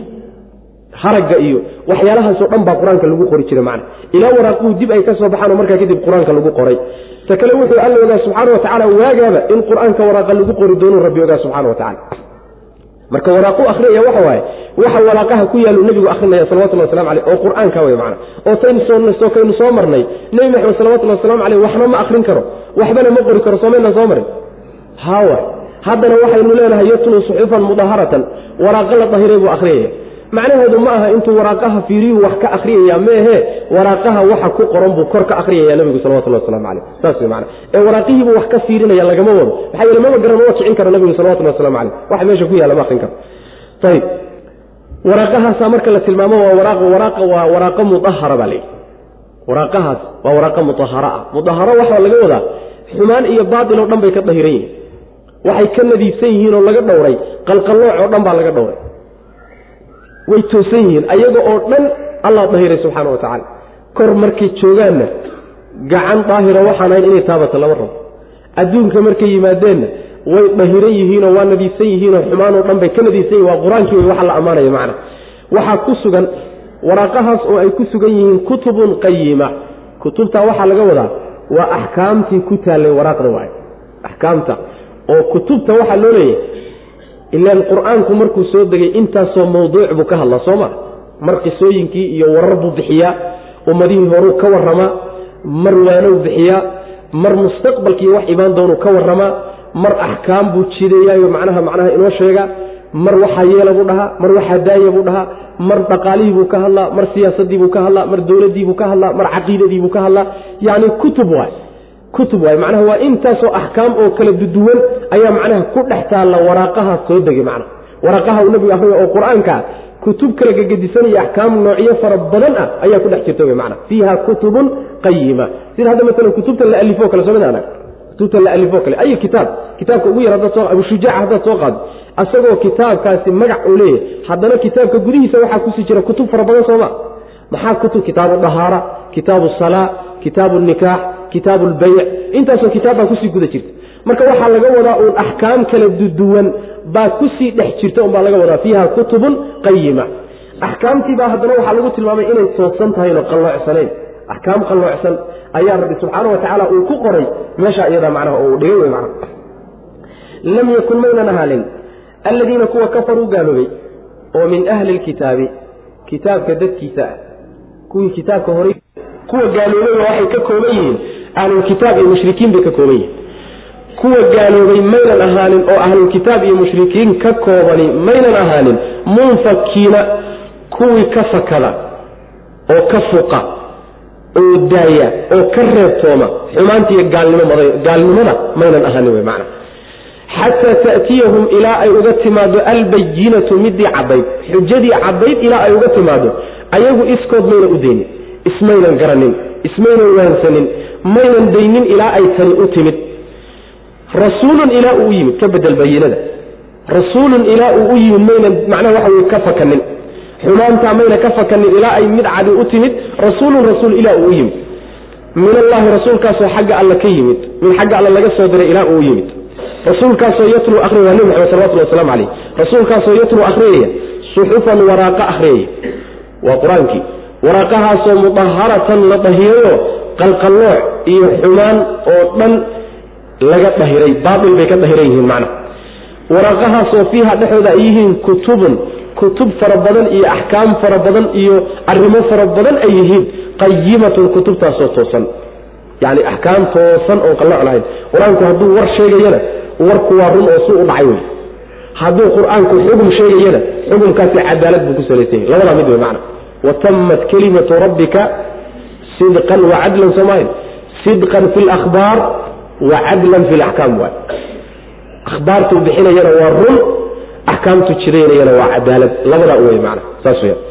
haragga iyo waxyaalahaasoo dhan baa qur-aanka lagu qori jiray macna ilaa waraaquhu dib ay ka soo baxaan oo markaa kadib qur-aanka lagu qoray ta kale wuxuu alla ogaa subxaana wa tacala waagaaba in qur-aanka waraaqa lagu qori doonuu rabbi ogaa subxana wa tacala marka waraaqu akhriyaya waxa waaye waxa waraaqaha ku yaallu nebigu akhrinaya salawatullahi waslamu caleyh oo qur-aanka wey macna oo taynu soo kaynu soo marnay nebi maxamed salawatullahi waslamu caleyh waxna ma akhrin karo waxbana ma qori karo soomaynaan soo marin hawa haddana waxaynu leenahay yatluu suxufan mudaharatan waraaqo la dahiray buu akhriyaya macnaheedu ma aha intuu waraaqaha fiiriyuu wax ka akhriyaya meehe waraaqaha waxa ku qoran buu kor ka akhriyaya nebigu salawatullahi waslamu caleyh saas wey macana ee waraaqihiibuu wax ka fiirinaya lagama wado maxaa yeele maba garan maba kicin karo nebigu salawatullahi waslamu caleyh waxa meesha ku yaalla ma akrin karo ayib waraaqahaasaa marka la tilmaamo waa waraaq waraaqa waa waraaqo mudahara baa layidhi waraaqahaas waa waraaqo mudahara ah mudaharo waxaa laga wadaa xumaan iyo baatil oo dhan bay ka dahiran yihiin waxay ka nadiifsan yihiin oo laga dhowray qalqallooc oo dhan baa laga dhowray way toosan yihiin ayaga oo dhan allah dahiray subxaana wa tacaala kor markay joogaanna gacan daahira waxaan ahayn inay taabata lama rabo adduunka markay yimaadeenna way dahiran yihiinoo waa nadiifsan yihiinoo xumaanoo dhan bay ka nadiifsan yihin waa qur-aankii wey waxa la ammaanaya macna waxaa ku sugan waraaqahaas oo ay ku sugan yihiin kutubun qayima kutubtaa waxaa laga wadaa waa axkaamtii ku taallay waraaqda waay axkaamta oo kutubta waxaa loo leeyahay ilaan qur-aanku markuu soo degay intaasoo mawduuc buu ka hadlaa soo ma mar qisooyinkii iyo warar buu bixiyaa ummadihii horuu ka warramaa mar waanow bixiyaa mar mustaqbalkii wax imaan doonuu ka warramaa mar axkaam buu jideeyaayo macnaha macnaha inoo sheega mar waxaa yeela buu dhahaa mar waxaa daaya buu dhahaa mar dhaqaalihii buu ka hadlaa mar siyaasadii buu ka hadlaa mar dowladii buu ka hadlaa mar caqiidadii buu ka hadlaa yacni kutub waay kutub waay macnaha waa intaasoo axkaam oo kala duduwan ayaa macnaha ku dhex taalla waraaqaha soo degay macnaha waraaqaha uu nabigu akriyo oo qur-aanka kutub kala gegedisanaya axkaam noocyo fara badan ah ayaa ku dhex jirta wy mana fiiha kutubun qayima sida hadda maalan kutubta la alifo kale soo mid anag kutubta la alifo kale ay kitaab kitaabka ugu yar haddaad soo abushujaac haddaad soo qaado asagoo kitaabkaasi magac uu leeyahay haddana kitaabka gudihiisa waxaa kusii jira kutub fara badan sooma maxaa kutub kitaabu dahaara kitaabu salaa kitaabu nikaax kitaabu lbayc intaasoo kitaab baa kusii guda jirta marka waxaa laga wadaa uun axkaam kala duduwan baa kusii dhex jirta unbaa laga wadaa fiiha kutubun qayima axkaamtiibaa haddana waxaa lagu tilmaamay inay toosan tahayn oo qalloocsaneyn axkaam qalloocsan ayaa rabbi subxaana wa tacaala uu ku qoray meesha iyadaa macnaha oo uu dhigay wey macnaha lam yakun maynan ahaalin alladiina kuwa kafaruu gaaloobay oo min ahli lkitaabi kitaabka dadkiisa ah kuwii kitaabka horay kuwa gaaloobaya waxay ka kooban yihiin ahlulkitaab iyo mushrikiin bay ka kooban yihiin kuwa gaaloobay maynan ahaanin oo ahlulkitaab iyo mushrikiin ka koobani maynan ahaanin munfakiina kuwii ka fakada oo ka fuqa oo daaya oo ka reebtooma xumaantiiyo gaalnimada maynan ahaanin wey macna xataa ta'tiyahum ilaa ay uga timaado albayinatu midii caddayd xujadii caddayd ilaa ay uga timaado ayagu iskood mayna u daynin ismaynan garanin ismaynan waansanin maynan daynin ilaa ay tani u timid rasuulun ilaa uu u yimid ka bedel bayinada rasuulun ilaa uu u yimid maynan macnaha waxa weye ka fakanin xumaantaa mayna ka fakanin ilaa ay mid cadi u timid rasuulun rasuul ilaa uu u yimid min allahi rasuulkaasoo xagga alla ka yimid mid xagga alla laga soo diray ilaa uu u yimid rasuulkaasoo yatluu akhriya waa nebi maxamed salawatulli waslamu calayh rasuulkaasoo yatluu akhriyaya suxufan waraaqa akhriyaya waa qur-aankii waraaqahaasoo mudaharatan la dahirayo qalqallooc iyo xumaan oo dhan laga dhahiray baail bay ka dhahiran yihiin macna waraaqahaasoo fiiha dhexooda ay yihiin kutubun kutub fara badan iyo axkaam fara badan iyo arrimo fara badan ay yihiin qayimatun kutubtaasoo toosan yani axkaam toosan oon qallooc lahayn qur-aanku hadduu war sheegayana warku waa run oo su u dhacay wey hadduu qur-aanku xugum sheegayana xugumkaasi cadaalad buu ku salaysan yahy labadaa mid wey macna watamat kelimatu rabbika sidqan wacadlan soomaalia sidqan fi lahbaar wacadlan fi laxkaam waay ahbaartuu bixinayana waa run axkaamtu jidaynayana waa cadaalad labadaa u wey macna saas weya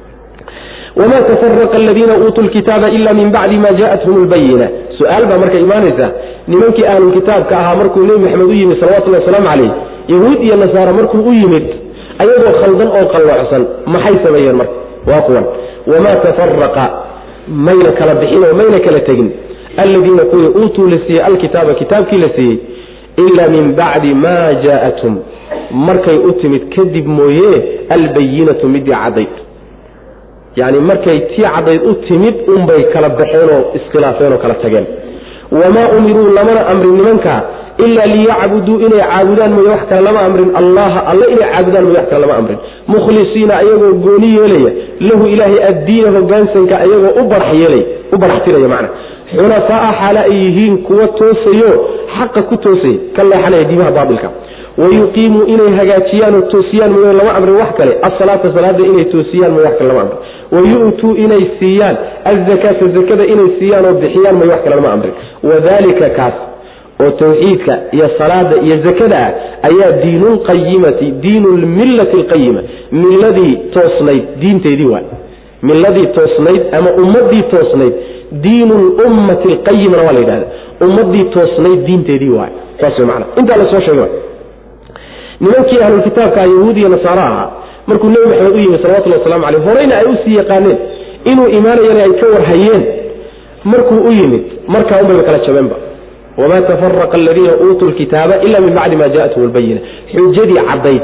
wma tafaraqa aladiina uutuu lkitaaba ila min bacdi ma jaathum lbayina su-aal baa marka imaanaysa nimankii ahlulkitaabka ahaa markuu nebi maxamed u yimid salawatulli wasalaamu calayh yahuud iyo nasaara markuu u yimid ayagoo khaldan oo qalloocsan maxay sameeyeen marka waa kuwan wamaa tafaraqa mayna kala bixin oo mayna kala tegin aladiina kuwii uutuu la siiyey alkitaaba kitaabkii la siiyey ila min bacdi ma jaa'athum markay u timid kadib mooye albayinatu midii caddayd yacni markay tii caddayd u timid unbay kala baxeen oo iskhilaafeen oo kala tageen wamaa umiruu lamana amrin nimankaa ilaa liyacbuduu inay caabudaan mooye wax kale lama amrin allaha alle inay caabudaan mooye wax kale lama amrin mukhlisiina ayagoo gooni yeelaya lahu ilaahay addiina hogaansanka ayagoo u barax yeelay u baraxtiraya macna xunafaa'a xaale ay yihiin kuwa toosayo xaqa ku toosaya ka leexanaya diimaha baabilka wayuqiimuu inay hagaajiyaan oo toosiyaan mooye lama amrin wax kale asalaata salaada inay toosiyaan mooye wax kale lama amrin wayu'tuu inay siiyaan azakaata zakada inay siiyaan oo bixiyaan mooye wax kale lama amrin wadalika kaas oo tawxiidka iyo salaada iyo zakada ah ayaa diinulqayimati diinu lmillati alqayima milladii toosnayd diinteedii waay milladii toosnayd ama ummadii toosnayd diinu lummati alqayimana waa la yidhahda ummadii toosnayd diinteedii waay saas way macana intaa la soo sheegay nimankii ahlulkitaabka yahuud iyo nasaaro ahaa markuu nebi maxamed u yimi salawatullhi waslamu caleyh horeyna ay usii yaqaaneen inuu imaanayana ay ka warhayeen markuu u yimid markaa unbayba kala jabeenba wamaa tafaraqa aladiina uutuu lkitaaba ila min bacdi ma jaathum lbayina xujadii caddayd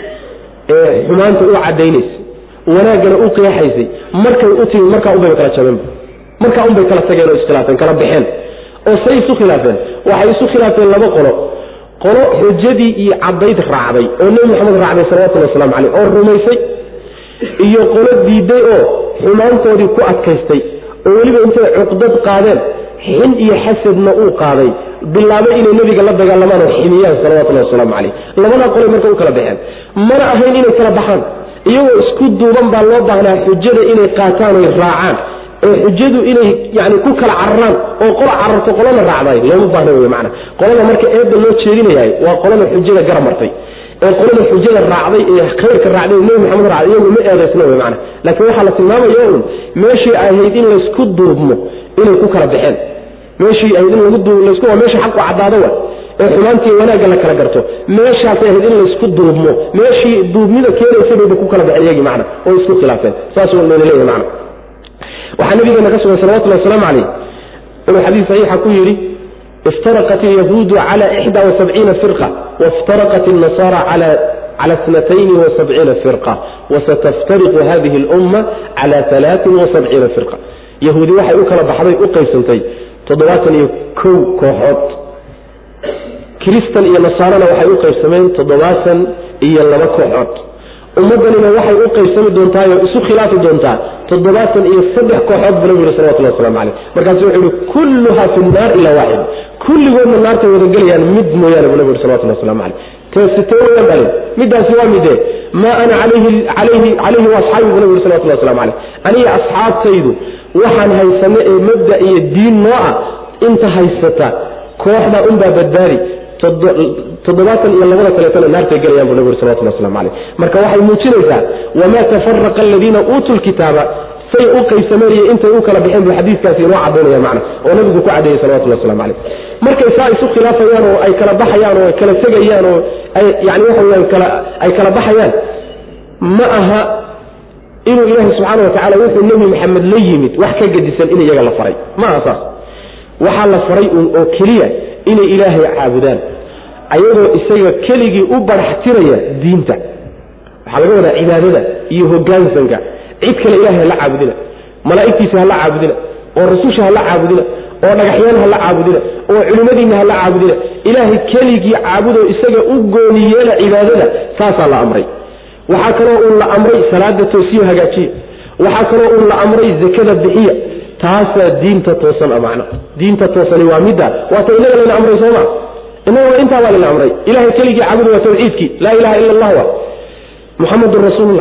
ee xumaanta u cadaynaysay wanaaggana u qeexaysay markay u timid markaa unbayba kala jabeenba markaa unbay kala tageen oo iskhilaafeen kala baxeen oo say isu khilaafeen waxay isu khilaafeen laba qolo qolo xujadii iyo caddayd raacday oo nebi maxamed raacday salawatullhi waslamu caleyh oo rumaysay iyo qolo diiday oo xumaantoodii ku adkaystay oo weliba intay cuqdad qaadeen xin iyo xasadna uu qaaday bilaabay inay nebiga la dagaalamaan oo ximiyaan salawatullahi wasalaamu caleyh labadaa qolay marka u kala baxeen mana ahayn inay kala baxaan iyagoo isku duuban baa loo baahnaa xujada inay qaataan oy raacaan oo xujadu inay yani ku kala cararaan oo qola cararto qolana raacday looma baahna wey mana qolada marka eedda loo jeedinayahay waa qolada xujada gara martay ee qolada xujada raacday ee khayrka raacday nebi maxamed raacday iyagu ma eedaysna wey mana laakiin waxaa la tilmaamaya un meeshii ahayd in laysku duubmo inay ku kala baxeen meeshii ahayd in lagu duub laysku waa meesha xaqu caddaado wa ee xumaantii wanaagga la kala garto meeshaasay ahayd in laysku duubmo meeshii duubnida keenaysa bayba ku kala baxeen iyagii macna oo isku khilaafeen saasuu layna leeyahay macna waxaa nabigeena ka sugan salawatullahi wasalaamu calayh inuu xadiis saxiixa ku yidhi iftaraqat alyahuudu cala ixda wasabciina firqa waftaraqat alnasaara cala اثنتين وسبعين فرقة وستفترق هذه الأمة على ثلاث وسبعين فرقة يهودي waxay u kala baxday u qaybsantay toddobaatan iyo kow kooxood kiristan iyo nasaarana waxay u qaybsameen toddobaatan iyo laba kooxood ummaddanina waxay u qaybsami doontaa oo isu khilaafi doontaa toddobaatan iyo saddex kooxood buu nabigu yhi salawatullah waslamu caleyh markaasu wuxuu yihi kulluha fi nnaar ilaa waaxid kulligoodna naartay wada gelayaan mid mooyaane buu nabigu yhi salawatullah waslamu caleyh teesitee wayan dhalin midaasi waa midee maa ana alayhi alayhi calayhi waasxaabi buu nabigu yhi salawatullah waslamu caleyh aniga asxaabtaydu waxaan haysano ee mabda iyo diin noo ah inta haysata kooxda unbaa badbaadi toddobaatan iyo labada kaleetana naartay gelayaan bu nabig uri salawatullah waslamu caleyh marka waxay muujinaysaa wamaa tafaraqa aladiina uutuu lkitaaba say u qaybsameen iyo intay u kala baxeen buu xadiiskaasi inoo cadaynaya macna oo nabigu ku cadeeyey salawatullah waslamu caleyh markay saa isu khilaafayaan oo ay kala baxayaan oo ay kala tegayaan oo ay yani waxa weyaan kala ay kala baxayaan ma aha inuu ilaahi subxaana wa tacala wuxuu nebi maxamed la yimid wax ka gedisan in iyaga la faray ma aha saas waxaa la faray un oo keliya inay ilaahay caabudaan ayagoo isaga keligii u baraxtiraya diinta waxaa laga wadaa cibaadada iyo hogaansanka cid kale ilahay hala caabudina malaa'igtiisa hala caabudina oo rasusha hala caabudina oo dhagaxyaan hala caabudina oo culimmadiinna hala caabudina ilaahay keligii caabudoo isaga u gooni yeela cibaadada saasaa la amray waxaa kaloo uun la amray salaada toosiyo hagaajiya waxaa kaloo uun la amray zakada bixiya taasaa diinta toosan a macna diinta toosani waa midda waata inaga layna amray sooma inaga intaa baa layna amray ilahay keligii caabuda waa tawxiidkii laa ilaha ila allah wa muxamadun rasuulullah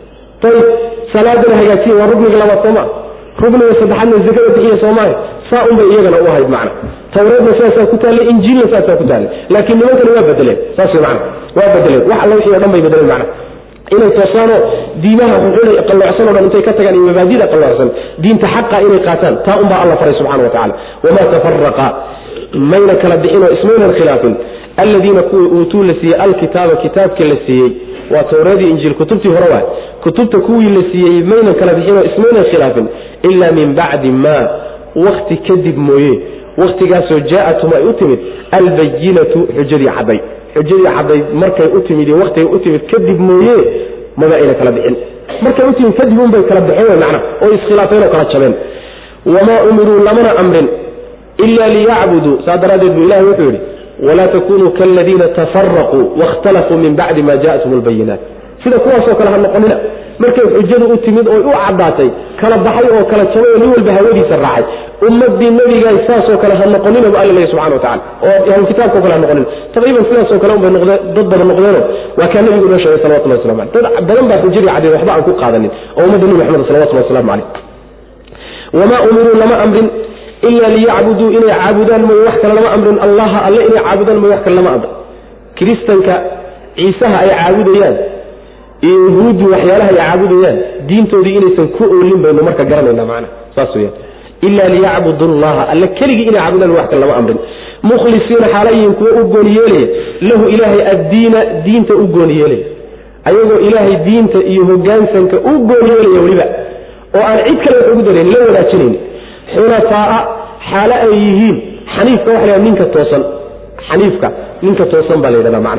ayb salaadana hagaajiya waa rukniga labaad sooma rukniga saddexaadna zakada bixiya soomaaha saa unbay iyagana u ahayd macna tawreedna sidaasaa ku taallay injiilna sidaasaa ku taallay laakiin nimankani waa bedeleen saas mana waa bedeleen wax alla wixii o dhan bay bedeleen macna inay toosaanoo diimaha xuxunay qalloocsan o dhan intay ka tagaan iyo mabaadida qalloocsan diinta xaqa inay qaataan taa unbaa alla faray subxana wa tacala wamaa tafaraqa mayna kala bixinoo ismaynan khilaafin alladiina kuwii uutuu la siiyey alkitaaba kitaabka la siiyey waa towreedii injiil kutubtii hore waay kutubta kuwii la siiyey maynan kala bixinoo ismaynan khilaafin ilaa min bacdi maa wakti kadib mooye wakhtigaasoo jaaءatum ay u timid albayinatu xujadii cadday xujadii caddayd markay u timid iyo wakhtigay u timid kadib mooye maba ayna kala bixin markay u timid kadib unbay kala bixeen wy macna oo iskhilaafeen oo kala jabeen wamaa umiruu lamana amrin ila liyacbuduu saa daraaddeed buu ilahi wuxuu yidhi walaa takunuu kaladiina tafaraquu waاkhtalafuu min bacdi ma jaaءathum اlbayinaat sida kuwaasoo kale ha noqonina markay xujadu u timid oy u caddaatay kala baxay oo kala jabay oo nin walba hawadiisa raacay ummadii nabigaay saasoo kale ha noqonina bu alla leeya subxana wa tacala oo ahlu kitaabkao kale ha noqonina taqriiban sidaasoo kale unbay noqdeen dad badan noqdeeno waa kaa nabigu inoo sheegay salawatullah waslamu aleh dad badan baa xujadii caddeed waxba aan ku qaadanin oo ummadda nebi maxamed salawatullahi waslamu caleyh wamaa umiruu lama amrin ila liyacbuduu inay caabudaan mooye wax kale lama amrin allaha alle inay caabudaan mooye wax kale lama amrin kiristanka ciisaha ay caabudayaan iyo yahuuddu waxyaalaha ay caabudayaan diintoodii inaysan ku oolin baynu marka garanayna macna saas weyaan ila liyacbudu llaha alle keligii inay caabudaan wax kale lama amrin mukhlisiina xaalayihin kuwa u gooni yeelaya lahu ilaahay addiina diinta u gooni yeelaya ayagoo ilaahay diinta iyo hogaansanka u gooni yeelaya weliba oo aan cid kale wax ugu darayn la wadaajinayn xunafaaa xaalo ay yihiin xaniifka waxa la ninka toosan xaniifka ninka toosan baa la yidhahda macna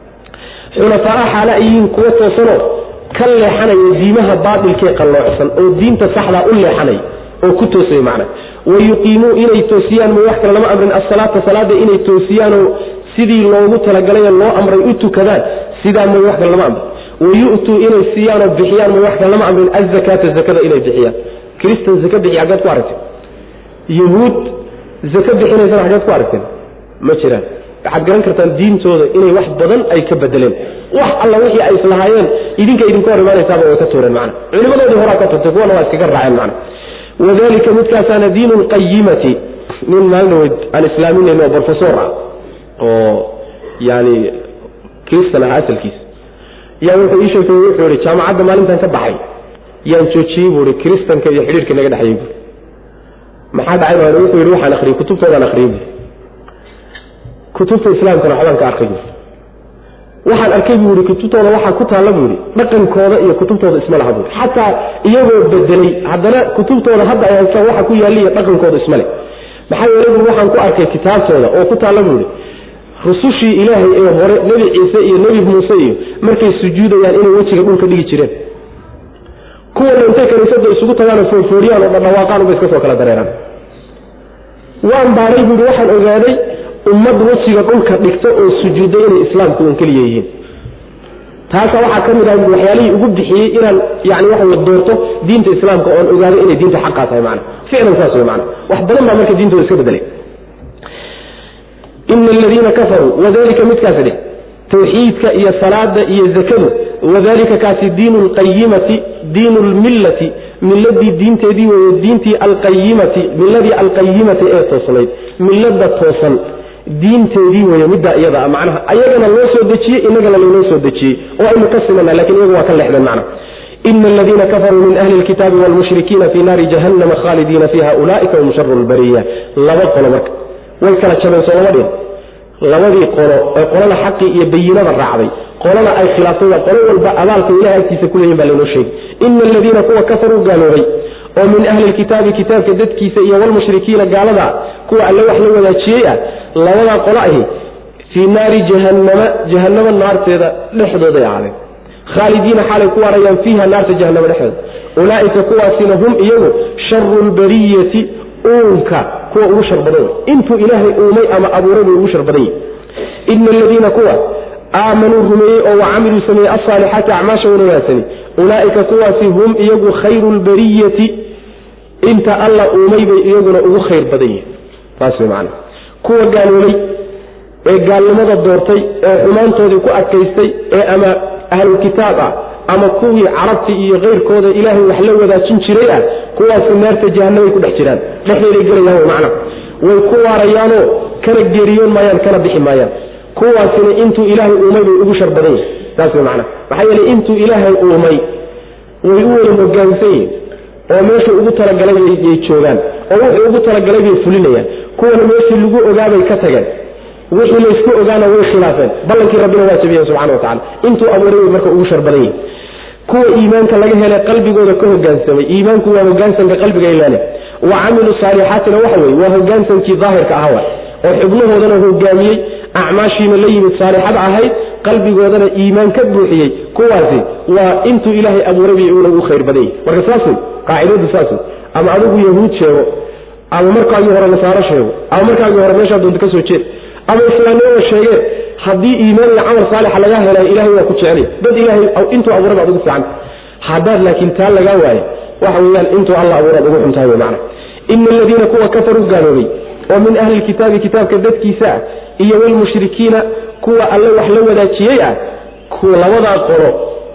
xunafaaa xaalo ay yihiin kuwa toosanoo ka leexanaya diimaha baatilkee qalloocsan oo diinta saxdaa u leexanaya oo ku toosay macna wayuqiimuu inay toosiyaan ma wax kale lama amrin asalaata salaada inay toosiyaanoo sidii loogu talagalayo loo amray u tukadaan sidaa may wax kale lama amrin wayu'tuu inay siiyaanoo bixiyaan may wax kale lama amrin azakaata zakada inay bixiyaan kristan zaka bixiya xaggeed ku aragteen yahuud zaka bixinaysana xaggeed ku aragteen ma jiraan waxaad garan kartaan diintooda inay wax badan ay ka bedeleen wax alla wixii ay islahaayeen idinka idinka hor imaanaysaaba way ka tuureen macna culimadoodii horaa ka turtay kuwana waa iskaga raaceen macna wadalika midkaasaana diinu lqayimati nin maalinaweyd aan islaaminayn oo brofesor ah oo yani kristan ah asalkiisa yaa wuxuu ii sheegtay wuxuu ihi jaamacadda maalintan ka baxay yaan joojiyey buu ihi kristanka iyo xidhiirka naga dhexeeyey bui maxaa dhacay baan wuxuu yidhi waxaan akhriyey kutubtoodaan akhriyey bui kutubta islaamkana waxbaan ka arkay bui waxaan arkay buu yihi kutubtooda waxaa ku taalla buu yihi dhaqankooda iyo kutubtooda isma laha buui xataa iyagoo bedelay haddana kutubtooda hadda ay haystaan waxa ku yaaliya dhaqankooda isma leh maxaa yeele bui waxaan ku arkay kitaabtooda oo ku taalla buu yihi rusushii ilaahay ee hore nebi ciise iyo nebi muuse iyo markay sujuudayaan inay wejiga dhulka dhigi jireen kuwana intay kaniisada isugu tagaan oo foorfooriyaan oo dhadhawaaqaan uba iska soo kala dareeraan waan baaray buui waxaan ogaaday ummad wejiga dhulka dhigta oo sujuudday inay islaamku un keliya yihiin taasa waxaa ka mid ah waxyaalihii ugu bixiyey inaan yani waxa doorto diinta islaamka oon ogaado inay diinta xaqaa tahay mana ficlan saas wey mana wax badan baa marka diintooda iska bedelay ina aladiina kafaruu wadalika midkaasi dheh tawxiidka iyo salaada iyo zakadu wadalika kaasi diinu lqayimati diinu lmillati miladii diinteedii weeye diintii alqayimati miladii alqayimati ee toosnayd milada toosan diinteedii weeye middaa iyada a macnaha ayagana loo soo dejiyey inagana laynoo soo dejiyey oo aynu ka simana lakin iyagu waa ka leexdeen macna ina aladiina kafaruu min ahli lkitaabi wlmushrikiina fii naari jahannama khaalidiina fiiha ulaa'ika hum sharu lbariya laba qolo marka way kala jabeen soo lama dhin labadii qolo ee qolada xaqii iyo bayinada raacday qolada ay khilaaftay waa qolo walba abaalka ilahay agtiisa ku leeyihin baa laynoo sheegay ina aladiina kuwa kafaruu gaaloobay oo min ahli lkitaabi kitaabka dadkiisa iyo walmushrikiina gaalada kuwa alle wax la wadaajiyey ah labadaa qolo ahi fii naari jahannama jahanamo naarteeda dhexdooday ahaadeen khaalidiina xaalay ku waarayaan fiiha naarta jahanamo dhexdooda ulaa'ika kuwaasina hum iyagu sharu lbariyati uunka kuwa ugu shar badan intuu ilaahay uumay ama abuuray bay ugu shar badan yihi ina aladiina kuwa aamanuu rumeeyey oo wacamiluu sameeyey alsaalixaati acmaasha wanawaagsani ulaa'ika kuwaasi hum iyagu khayru lbariyati inta alla uumay bay iyaguna ugu khayr badan yihin taas way macana kuwa gaaloobay ee gaalnimada doortay ee xumaantoodii ku adkaystay ee ama ahlulkitaab ah ama kuwii carabti iyo keyrkooda ilaahay wax la wadaajin jiray ah kuwaasi naarta jahanamay ku dhex jiraan dhexdeeday gelayaan wy macna way ku waarayaanoo kana geeriyoon maayaan kana bixi maayaan kuwaasina intuu ilaahay uumay bay ugu shar badan yihin saas way macna maxaa yeele intuu ilaahay uumay way u wada hogaansan yihin oo meeshuu ugu talagalay yay joogaan oo wuxuu ugu talagalay bay fulinayaan kuwana meeshii lagu ogaabay ka tageen wixii laysku ogaana way khilaafeen ballankii rabbina waa jabiyeen subxana wa tacala intuu abuuray bay marka ugu shar badan yihin kuwa iimaanka laga helay qalbigooda ka hogaansamay iimaanku waa hogaansanka qalbiga ilaale wa camilu saalixaatina waxa weye waa hogaansankii daahirka ahawa oo xubnahoodana hogaamiyey acmaashiina la yimid saalixada ahayd qalbigoodana iimaan ka buuxiyey kuwaasi waa intuu ilaahay abuuray bay una ugu khayr badan yihin marka saas wey qaacidadu saas wey ama adigu yahuud sheego ama markaagii hore nasaaro sheego ama markaagii hore meeshaa doonta ka soo jeed ama islaamnimada sheegeen haddii iimaan iyo camal saalixa lagaa helay ilahay waa ku jecelay dad ilahay intuu abuuray baad ugu fiican haddaad laakiin taa lagaa waayo waxa weeyaan intuu alla abuuraad ugu xuntahay wey macna ina aladiina kuwa kafaruu gaaloobay oo min ahli lkitaabi kitaabka dadkiisa ah iyo walmushrikiina kuwa alle wax la wadaajiyey ah kuwa labadaa qolo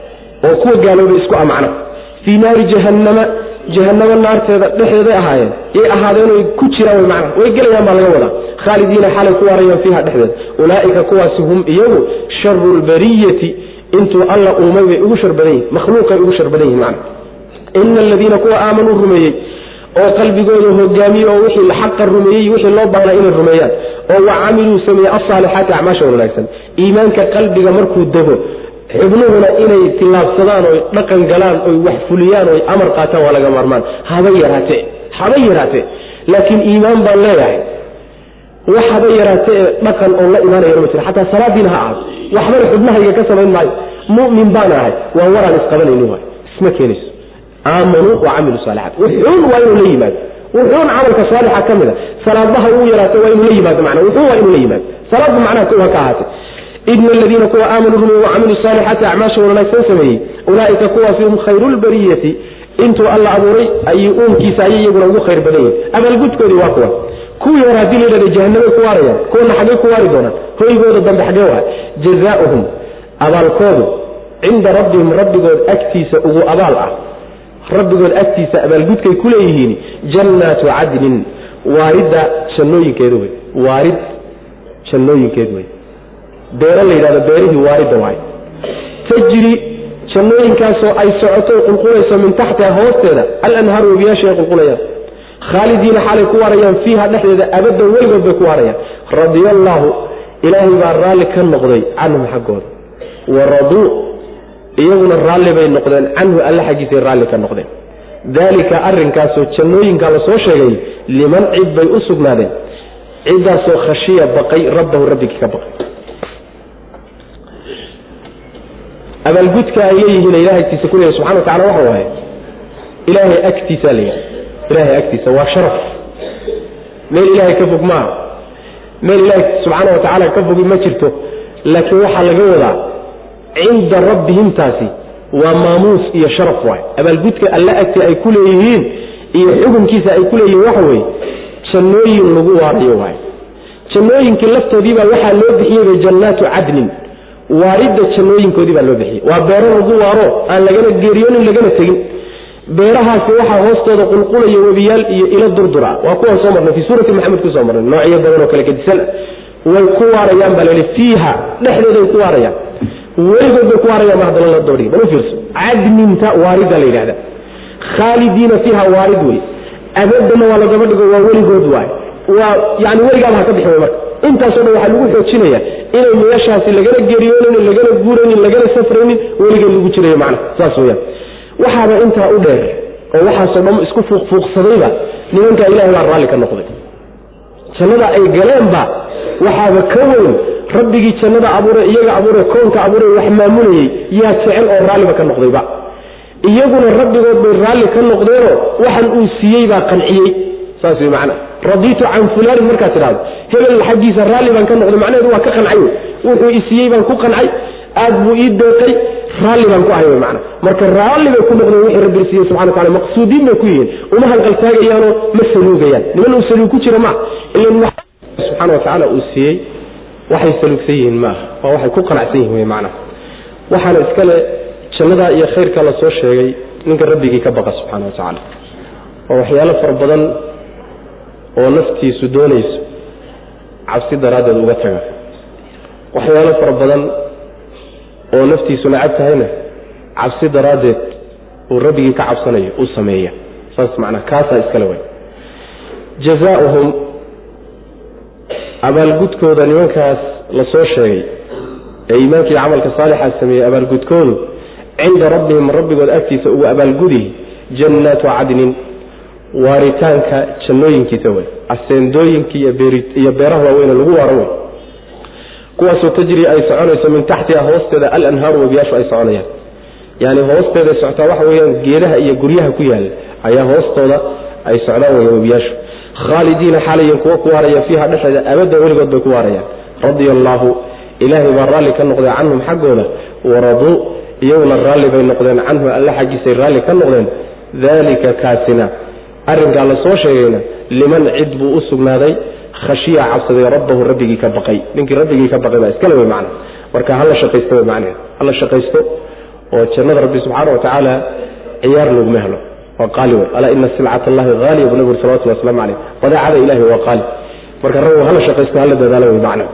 oo kuwa gaaloobay isku ah macna fii naari jahannama jahanamo naarteeda dhexdeeday ahaayeen yay ahaadeenoy ku jiraan wy macna way gelayaan baa laga wadaa khaalidiina xalay ku waarayaan fiiha dhexdeeda ulaa'ika kuwaasi hum iyagu sharu lbariyati intuu alla uumay bay ugu shar badan yihin makhluuqay ugu shar badan yihin macna ina aladiina kuwa aamanuu rumeeyey oo qalbigooda hogaamiyey oo wixii xaqa rumeeyey wixii loo baahnaa inay rumeeyaan oo wa camiluu sameeyey alsaalixaati acmaasha wanaagsan iimaanka qalbiga markuu dego xubnuhuna inay tillaabsadaan oy dhaqan galaan oy wax fuliyaan oy amar qaataan waa laga maarmaan haba yaraate haba yaraate laakiin iimaan baan leeyahay wax haba yaraate ee dhaqan oo la imaanayana ma jira xataa salaadiina ha ahaato waxbana xubnahayga ka samayn maayo mu'min baan ahay waa waraan isqabanaynin waay isma keenayso aamanuu wa camilu saalixaat wuxuun waa inuu la yimaado wuxuun camalka saalixa ka mida salaadaha uu yaraato waa inuu la yimaado mana wuxuun waa inuu la yimaado salaadba macnaha kow ha ka ahaatay ina aladiina kuwa aamanuu rumeeye wacamiluu saalixaati acmaashooda wanaagsan sameeyey ulaaika kuwaasi hum khayru lbariyati intuu alla abuuray ay uunkiisa ayay iyaguna ugu khayr badan yihin abaalgudkoodii waa kuwa kuwii hore haddii la yidhahda jahanamay ku waarayaan kuwana xaggay ku waari doonaan hoygooda dambe xaggee waa jazaauhum abaalkoodu cinda rabbihim rabbigood agtiisa ugu abaal ah rabbigood agtiisa abaalgudkay ku leeyihiin jannaatu cadnin waaridda jannooyinkeedu wey waarid jannooyinkeed wey beero la yidhahdo beerihii waaridda waay tajri jannooyinkaasoo ay socoto qulqulayso min taxtiha hoosteeda alanhaaru webiyaasha ay qulqulayaan khaalidiina xaalay ku waarayaan fiiha dhexdeeda abadan weligood bay ku waarayaan radia allaahu ilaahay baa raalli ka noqday canhum xaggooda wa raduu iyaguna raalli bay noqdeen canhu alle xaggiisay raalli ka noqdeen daalika arrinkaasoo jannooyinkaa la soo sheegay liman cid bay u sugnaadeen ciddaasoo khashiya baqay rabbahu rabbigii ka baqay abaalgudka ay leeyihiin ilahay agtiisa ku leeyahy subxana wa tacala waxa waaye ilaahay agtiisaa la yidhaha ilaahay agtiisa waa sharaf meel ilaahay ka fog maaha meel ilaahay subxaana wa tacaala ka fogi ma jirto laakiin waxaa laga wadaa cinda rabbihimtaasi waa maamuus iyo sharaf waay abaalgudka alla agti ay ku leeyihiin iyo xukunkiisa ay ku leeyihiin waxa weeye jannooyin lagu waarayo waay jannooyinkii laftoodiibaa waxaa loo bixiyeyba jannaatu cadnin waaridda jannooyinkoodii baa loo bixiyey waa beero lagu waaro aan lagana geeriyoonin lagana tegin beerahaasi waxaa hoostooda qulqulaya webiyaal iyo ilo durdura waa kuwan soo marnay fii suurati maxamed ku soo marnay noocyo badan oo kale gedisan way ku waarayaan baa layihi fiiha dhexdooday ku waarayaan weligood bay ku waarayaan ma haddana la doodhiy bal u fiirso cadninta waaridda la yidhahda khaalidiina fiiha waarid wey abadanna waa lagaba dhigo waa weligood waay waa yani weligaaba ha ka bixi way marka intaasoo dhan waxaa lagu xoojinaya inay meeshaasi lagana geeriyoonin lagana guuraynin lagana safraynin weligeed lagu jirayo macna saas weyaan waxaaba intaa u dheer oo waxaasoo dhan isku fuuqfuuqsadayba nimankaa ilahay baa raalli ka noqday jannada ay galeenba waxaaba ka weyn rabbigii jannada abuuray iyaga abuuray koonka abuuray wax maamulayey yaa jecel oo raalliba ka noqdayba iyaguna rabbigood bay raalli ka noqdeenoo waxan uu siiyey baa qanciyey saas wey macna radiitu can fulaanin markaad tidhahdo hebel xaggiisa raalli baan ka noqday macnaheedu waa ka qancay wey wuxuu isiiyey baan ku qancay aad buu ii deeqay raalli baan ku ahay wey macna marka raalli bay ku noqdeen wixii rabbi siiyey subxana wa tacala maqsuudiin bay ku yihiin uma halqaltaagayaanoo ma saluugayaan niman uu saluug ku jira maaha ilan subxaana wa tacaala uu siiyey waxay saluugsan yihiin maaha waa waxay ku qanacsan yihin wey macna waxaana iskale jannadaa iyo khayrka la soo sheegay ninka rabbigii ka baqa subxana wa tacaala waa waxyaalo fara badan oo naftiisu doonayso cabsi daraaddeed uga taga waxyaalo fara badan oo naftiisu nacab tahayna cabsi daraaddeed uu rabbigii ka cabsanayo uu sameeya saas macnaa kaasaa iskale way jazaauhum abaalgudkooda nimankaas la soo sheegay ee iimaankii camalka saalixaa sameeyey abaalgudkoodu cinda rabbihim rabbigood agtiisa ugu abaalgudi jannaatu cadnin waaritaanka jannooyinkiisa wey aseendooyinkii iyo beeraha waaweyne lagu waaro wey kuwaasoo tajri ay soconayso min taxtiha hoosteeda alanhaaru webiyaashu ay soconayaan yani hoosteeday socotaa waxa weyaan geedaha iyo guryaha ku yaala ayaa hoostooda ay socdaan wey webiyaashu khaalidiina xaalayan kuwa ku waaraya fiiha dhexeeda abadan weligood bay ku waarayaan radia allaahu ilaahay baa raalli ka noqday canhum xaggooda waraduu iyaguna raalli bay noqdeen canhu alle xaggiisay raalli ka noqdeen daalika kaasina arrinkaa la soo sheegayna liman cid buu u sugnaaday khashiya cabsaday rabbahu rabbigii ka baqay ninkii rabbigii ka baqay baa iskale wey macna marka hala shaqaysto wey macnaheed hala shaqaysto oo jannada rabbi subxaana wa tacaala ciyaar laguma helo waa qaali wey alaa ina silcat allahi haaliya buu nabi salawatullah waslamu caleyh badeecada ilahi waa qaali marka rag hala shaqaysto hala dadaalo wey macna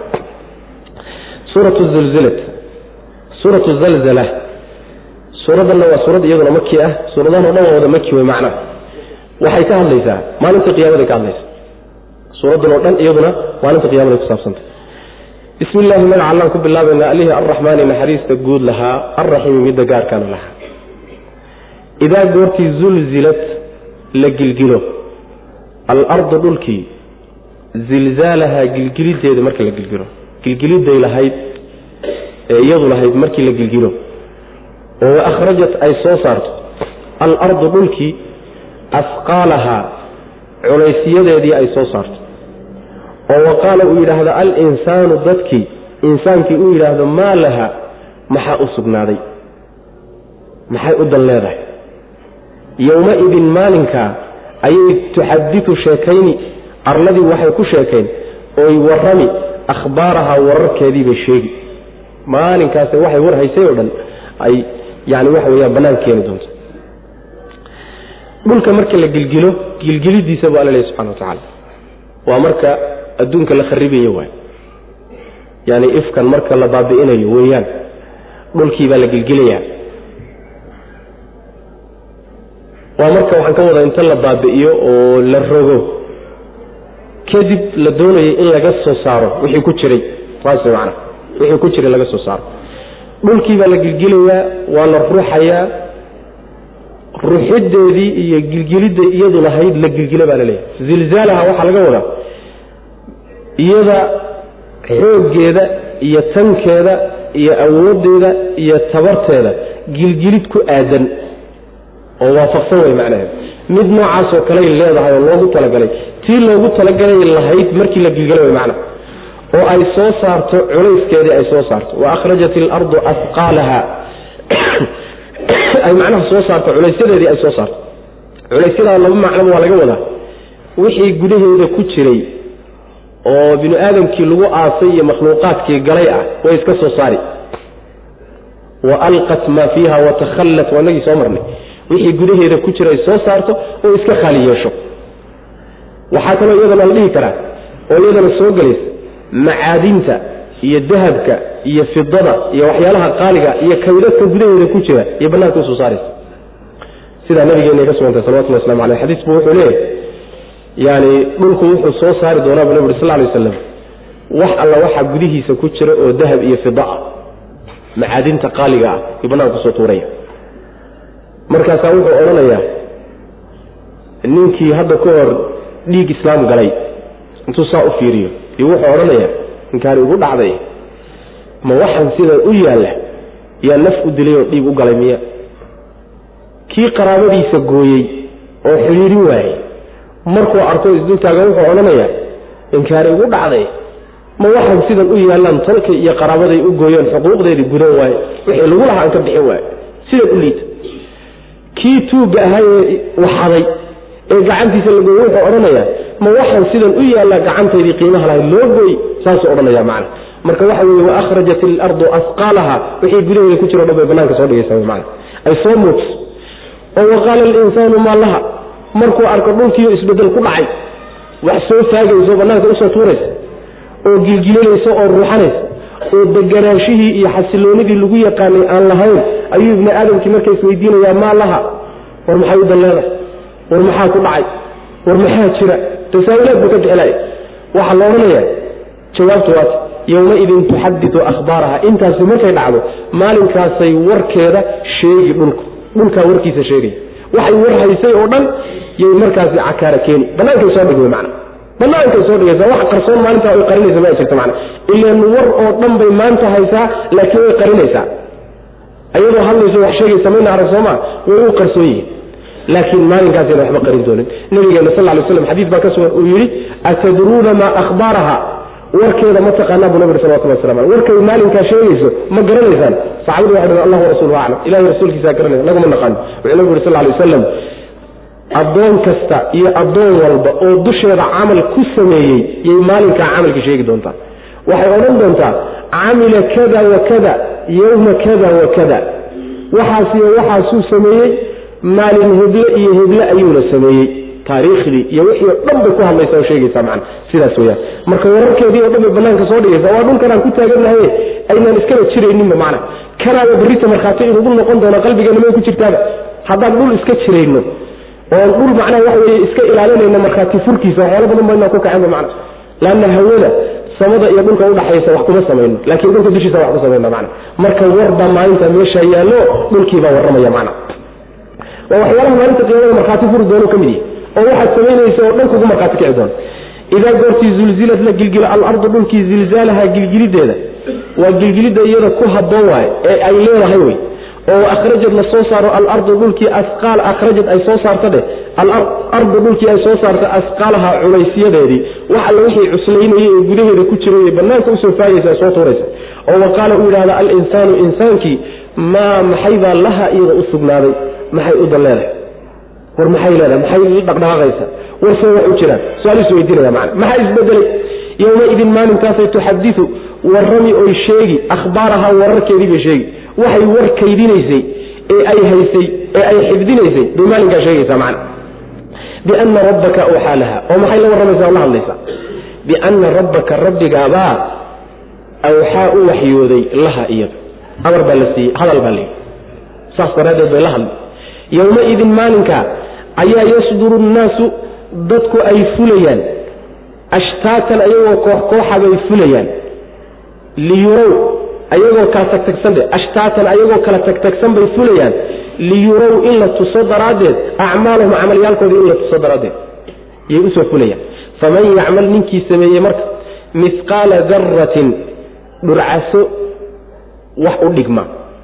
suuratu zulzilat suuratu zalzala suuradanna waa suurad iyaduna maki ah suuradahan o dhan waa wada maki wey macna waxay ka hadlaysaa maalinta qiyamaday ka hadlaysa suuraddan oo dhan iyaduna maalinta qiyamaday ku saabsantay bismi illahi magaca allaan ku bilaabaynaa alihii arraxmaani naxariista guud lahaa alraxiimi midda gaarkaana lahaa idaa goortii zulzilad la gilgilo alardu dhulkii zilzaalahaa gilgilideeda marka la gilgilo gilgiliday lahayd ee iyadu lahayd markii la gilgilo oo akhrajat ay soo saarto alardu dhulkii asqaalahaa culaysyadeedii ay soo saarto oo wa qaala uu yidhaahdo alinsaanu dadkii insaankii uu yidhaahdo maa laha maxaa u sugnaaday maxay u dan leedahay yowma-idin maalinkaa ayay tuxaditu sheekayni arladii waxay ku sheekayn oy warrami akhbaarahaa wararkeediibay sheegi maalinkaas waxay war haysay oo dhan ay yani waxa weyaan bannaan keeni doonto dhulka marka la gilgilo gilgilidiisa bu alla lehy subxana wa tacaala waa marka adduunka la kharibayo waay yani ifkan marka la baabi'inayo weeyaan dhulkii baa la gilgilayaa waa marka waxaan ka wadaa inta la baabi'iyo oo la rogo kadib la doonayo in laga soo saaro wixii ku jiray saas macana wixii ku jiray laga soo saaro dhulkii baa la gilgilayaa waa la ruuxayaa ruuxideedii iyo gilgilidda iyadu lahayd la gilgila baa la leeyahay zilzaalaha waxaa laga wadaa iyada xooggeeda iyo tankeeda iyo awooddeeda iyo tabarteeda gilgilid ku aadan oo waafaqsan way macnaheed mid noocaasoo kaley leedahay oo loogu talagalay tii loogu talagalay lahayd markii la gilgala way macna oo ay soo saarto culayskeedii ay soo saarto wa akhrajat ilardu afqaalaha ay macnaha soo saarto culaysyadeedii ay soo saarto culaysyada laba macnoba waa laga wadaa wixii gudaheeda ku jiray oo binu aadamkii lagu aasay iyo makhluuqaadkii galay ah way iska soo saari wa alqat maa fiiha watakhallat waa inagii soo marnay wixii gudaheeda ku jira ay soo saarto oo iska khaali yeesho waxaa kaloo iyadana la dhihi karaa oo iyadana soo gelaysa macaadinta iyo dahabka iyo fidada iyo waxyaalaha qaaliga iyo kaydadka gudaheeda ku jira iyo bannaanka usoo saaraysa sidaa nabigeena ka sugantay salawatullah waslamu aleyh xadiisku wuxuu leeyahay yani dhulku wuxuu soo saari doonaa bu nabig uri sal lay waslam wax alla waxaa gudihiisa ku jira oo dahab iyo fida ah macaadinta qaaliga ah iyo bannaanka kusoo tuuraya markaasaa wuxuu odhanayaa ninkii hadda ka hor dhiig islaam galay intuu saa u fiiriyo iyo wuxuu odhanayaa ninkaani ugu dhacday ma waxaan sidan u yaalla yaa naf u dilay oo dhiig u galay miya kii qaraabadiisa gooyey oo xidhiirin waayey markuu arko isdultaaga wuxuu odhanayaa ninkaani ugu dhacday ma waxaan sidan u yaallaan tolkay iyo qaraabaday u gooyeen xuquuqdeedii gudan waaye wixii lagu lahaa aan ka bixin waaye sidan u liita kii tuugga ahaa ee waxaday ee gacantiisa la gooyey wuxuu odhanayaa ma waxaan sidan u yaallaa gacantaydii qiimaha lahayd loo gooy saasuu odhanaya macna marka waxa weeye wa akhrajat ilardu asqaalaha wixii gudaheeda ku jiro dhan bay bannaanka soo dhigaysaa macna ay soo muujiso oo waqaala alinsaanu maa laha markuu arko dhulkiiyo isbeddel ku dhacay wax soo faagayso bannaanka usoo tuuraysa oo gilgilinaysa oo ruuxanaysa oo deganaashihii iyo xasiloonidii lagu yaqaanay aan lahayn ayuu ibni aadamkii marka isweydiinayaa maa laha war maxay u dalleedahay war maxaa ku dhacay war maxaa jira tasaawilaad buu ka bixinaya waxaa la odhanayaa jawaabtu waata yowmaidin tuxadidu akhbaaraha intaasi markay dhacdo maalinkaasay warkeeda sheegi dhulku dhulkaa warkiisa sheegaya waxay war haysay oo dhan yay markaasi cakaara keeni bannaankay soo dhig mana bannaankay soo dhigaysa wax qarsoon maalintaa ay qarinaysa ma jirto mana ilaan war oo dhan bay maanta haysaa laakiin way qarinaysaa ayadoo hadlayso wax sheegaysa mayna arag sooma way u qarsoon yihiin laakiin maalinkaasayna waxba qarin doonin nabigeena sal lay slam xadiis baa ka sugan uu yidhi atadruuna maa akhbaaraha warkeeda ma taqaanaa buu nabig salawatullah waslam aleh warkay maalinkaa sheegayso ma garanaysaan saxabadu waxay dhahen allah warasuuluhu aclam ilahay rasuulkiisaa garanaya laguma naqaano wuxuu nabigu yuri sal lay wasalam addoon kasta iyo addoon walba oo dusheeda camal ku sameeyey yay maalinkaa camalka sheegi doontaa waxay odhan doontaa camila kada wa kada yowma kada wa kada waxaasiyo waxaasuu sameeyey maalin heble iyo heble ayuuna sameeyey taariikhdii iyo wixii o dhan bay ku hadlaysa oo sheegaysaa macana sidaas weyaan marka wararkeedii oo dhan bay banaanka soo dhigaysa waa dhulkanaan ku taagannahay aynaan iskaba jirayninba macna kanaaba berrita markhaati inugu noqon doono qalbigeena may ku jirtaaba haddaan dhul iska jirayno oon dhul macnaha waxa weye iska ilaalinayno markhaati furkiisa waxyaala badan baynaan ku kacenba macna laanna hawada samada iyo dhulka udhaxaysa wax kuma samayno laakiin dhulka dushiisa wax ku samayna macna marka warbaa maalinta meesha yaallo dhulkiibaa warramaya macna waa waxyaalaha maalinta qiyaamada markhaati furi doono ka mid yahi oo waxaad samaynaysa oo dhan kugu markhaati kici doona idaa goortii zulzilad la gilgilo alardu dhulkii zilzaalaha gilgilideeda waa gilgilidda iyada ku habboon waaye ee ay leedahay wey oo akhrajad la soo saaro alardu dhulkii asqaal akhrajad ay soo saarta dheh alardu dhulkii ay soo saarta asqaalaha culaysyadeedii wax alla wixii cuslaynayay ee gudaheeda ku jiray banaanka usoo faagaysa soo tuuraysa oo wa qaala uu yidhahda alinsaanu insaankii maa maxaybaa laha iyada u sugnaaday maxay u dan leedahay war maxay leedahay maxay dhaqdhaqaaqaysa warsee wax u jiraan su-aaliisu weydiinaya macana maxaa isbedelay yowmaidin maalinkaasay tuxadiu warrami oy sheegi akhbaaraha wararkeedii bay sheegi waxay war kaydinaysay ee ay haysay ee ay xifdinaysay bay maalinkaa sheegaysaa macana biana rabbaka awxaa laha oo maxay la warramaysaa o la hadlaysaa biana rabbaka rabbigaabaa awxaa u waxyooday laha iyada amar baa la siiyey hadal baa layidhi saas daraaddeed bay la hadlay yowmaidin maalinka ayaa yasduru nnaasu dadku ay fulayaan ashtaatan ayagoo koox kooxa bay fulayaan liyurow ayagoo kala tagtagsan dhe ashtaatan ayagoo kala tagtagsan bay fulayaan liyurow in la tuso daraaddeed acmaalahum camalyaalkooda in la tuso daraaddeed yay usoo fulayaan faman yacmal ninkii sameeyey marka mihqaala daratin dhurcaso wax u dhigma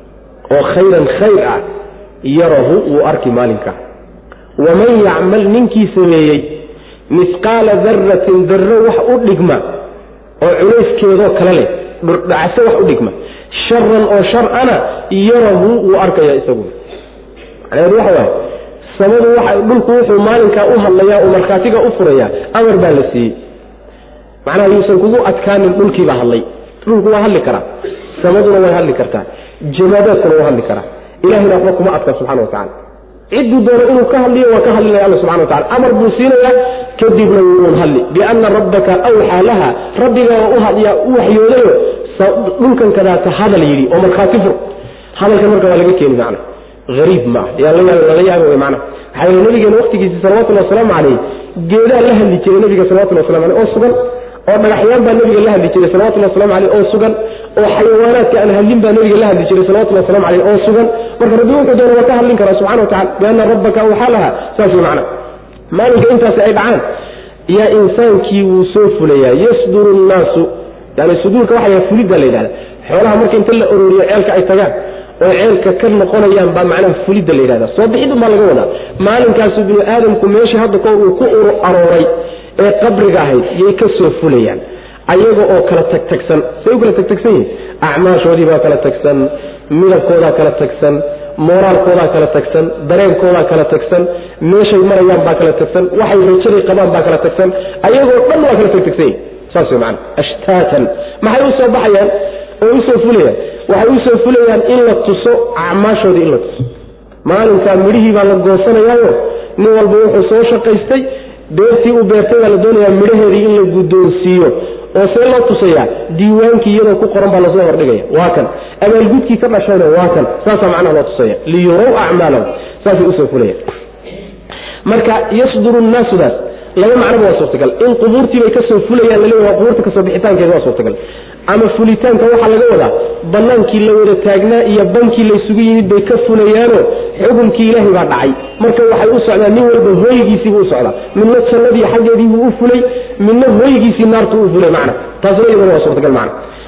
oo khayran khayr ah yarahu wuu arki maalinkaa waman yacmal ninkii sameeyey mihqaala daratin darro wax u dhigma oo culayskeedoo kale leh dhurdhacaso wax u dhigma sharan oo sharana yarahu wuu arkaya isaguna macnaheedu waxa waaye samadu waxa dhulku wuxuu maalinkaa u hadlayaa oo markhaatiga u furayaa amar baa la siiyey macnaha yuusan kugu adkaanin dhulkiibaa hadlay dhulku waa hadli karaa samaduna way hadli kartaa jamaadaadkuna waa hadli karaa ilahayna waxba kuma adka subxana wa tacala cidduu doono inuu ka hadliyo waa ka hadlinaya alla subxana wa tacala amar buu siinayaa kadibna wuuun hadli biana rabbaka awxaa laha rabbigaa u hadyaa u waxyoodayo dhulkan kadaata hadal yidhi oo markhaati fur hadalkan marka waa laga keeni macna ariib ma ah yaa lala yaaba wey mana waxaa yeel nabigeena waqtigiisi salawatullhi wasalaamu calayh geedaa la hadli jiray nabiga salawatulli waslamu aleyh oo sugan oo dhagaxyaan baa nabiga la hadli jiray salawatulli waslamu aleyh oo sugan oo xayawaanaadka aan hadlin baa nabiga la hadli jiray salawatulli waslamu aleyh oo sugan marka rabbi wuxuu doona waa ka hadlin karaa subxana wa tacala biana rabbaka awxaa laha saas wey macna maalinka intaasi ay dhacaan yaa insaankii wuu soo fulayaa yasduru nnaasu yani suduurka waxa yaha fulidda la yidhahda xoolaha marka inta la ororiyo ceelka ay tagaan oo ceelka ka noqonayaan baa macnaha fulidda la yidhahda soo bixidun baa laga wadaa maalinkaasu binu aadamku meeshii hadda koor uu ku ur arooray ee qabriga ahayd yay ka soo fulayaan ayaga oo kala tagtagsan say u kala tagtagsan yihin acmaashoodii baa kala tagsan midabkoodaa kala tagsan mooraalkoodaa kala tagsan dareenkoodaa kala tagsan meeshay marayaan baa kala tagsan waxay rajaday qabaan baa kala tagsan ayagoo dhan waa kala tagtagsan yihin saas wey macana ashtaatan maxay usoo baxayaan oo usoo fulayaan waxay usoo fulayaan in la tuso acmaashoodii in la tuso maalinkaa midhihii baa la goosanayaayo nin walba wuxuu soo shaqaystay beertii uu beertay baa la doonayaa midhaheedii in la guddoonsiiyo oo see loo tusayaa diiwaankii iyadoo ku qoran baa lasoo hordhigaya waa kan abaalgudkii ka dhashayna waa kan saasaa macnaha loo tusaya liyurow acmaalahum saasay usoo fulayaan marka yasduru nnaasudaas laba macnoba waa suurtagal in qubuurtiibay kasoo fulayaan laleeya waa qubuurta kasoo bixitaankeeda waa suurtagal ama fulitaanka waxaa laga wadaa banaankii la wada taagnaa iyo bankii laysugu yimid bay ka fulayaano xukunkii ilaahay baa dhacay marka waxay u socdaa nin walba hooygiisiibuu u socdaa midna jannadii xaggeediibuu u fulay midna hooygiisii naartuu u fulay macna taasna iyadana waa suurtagal macna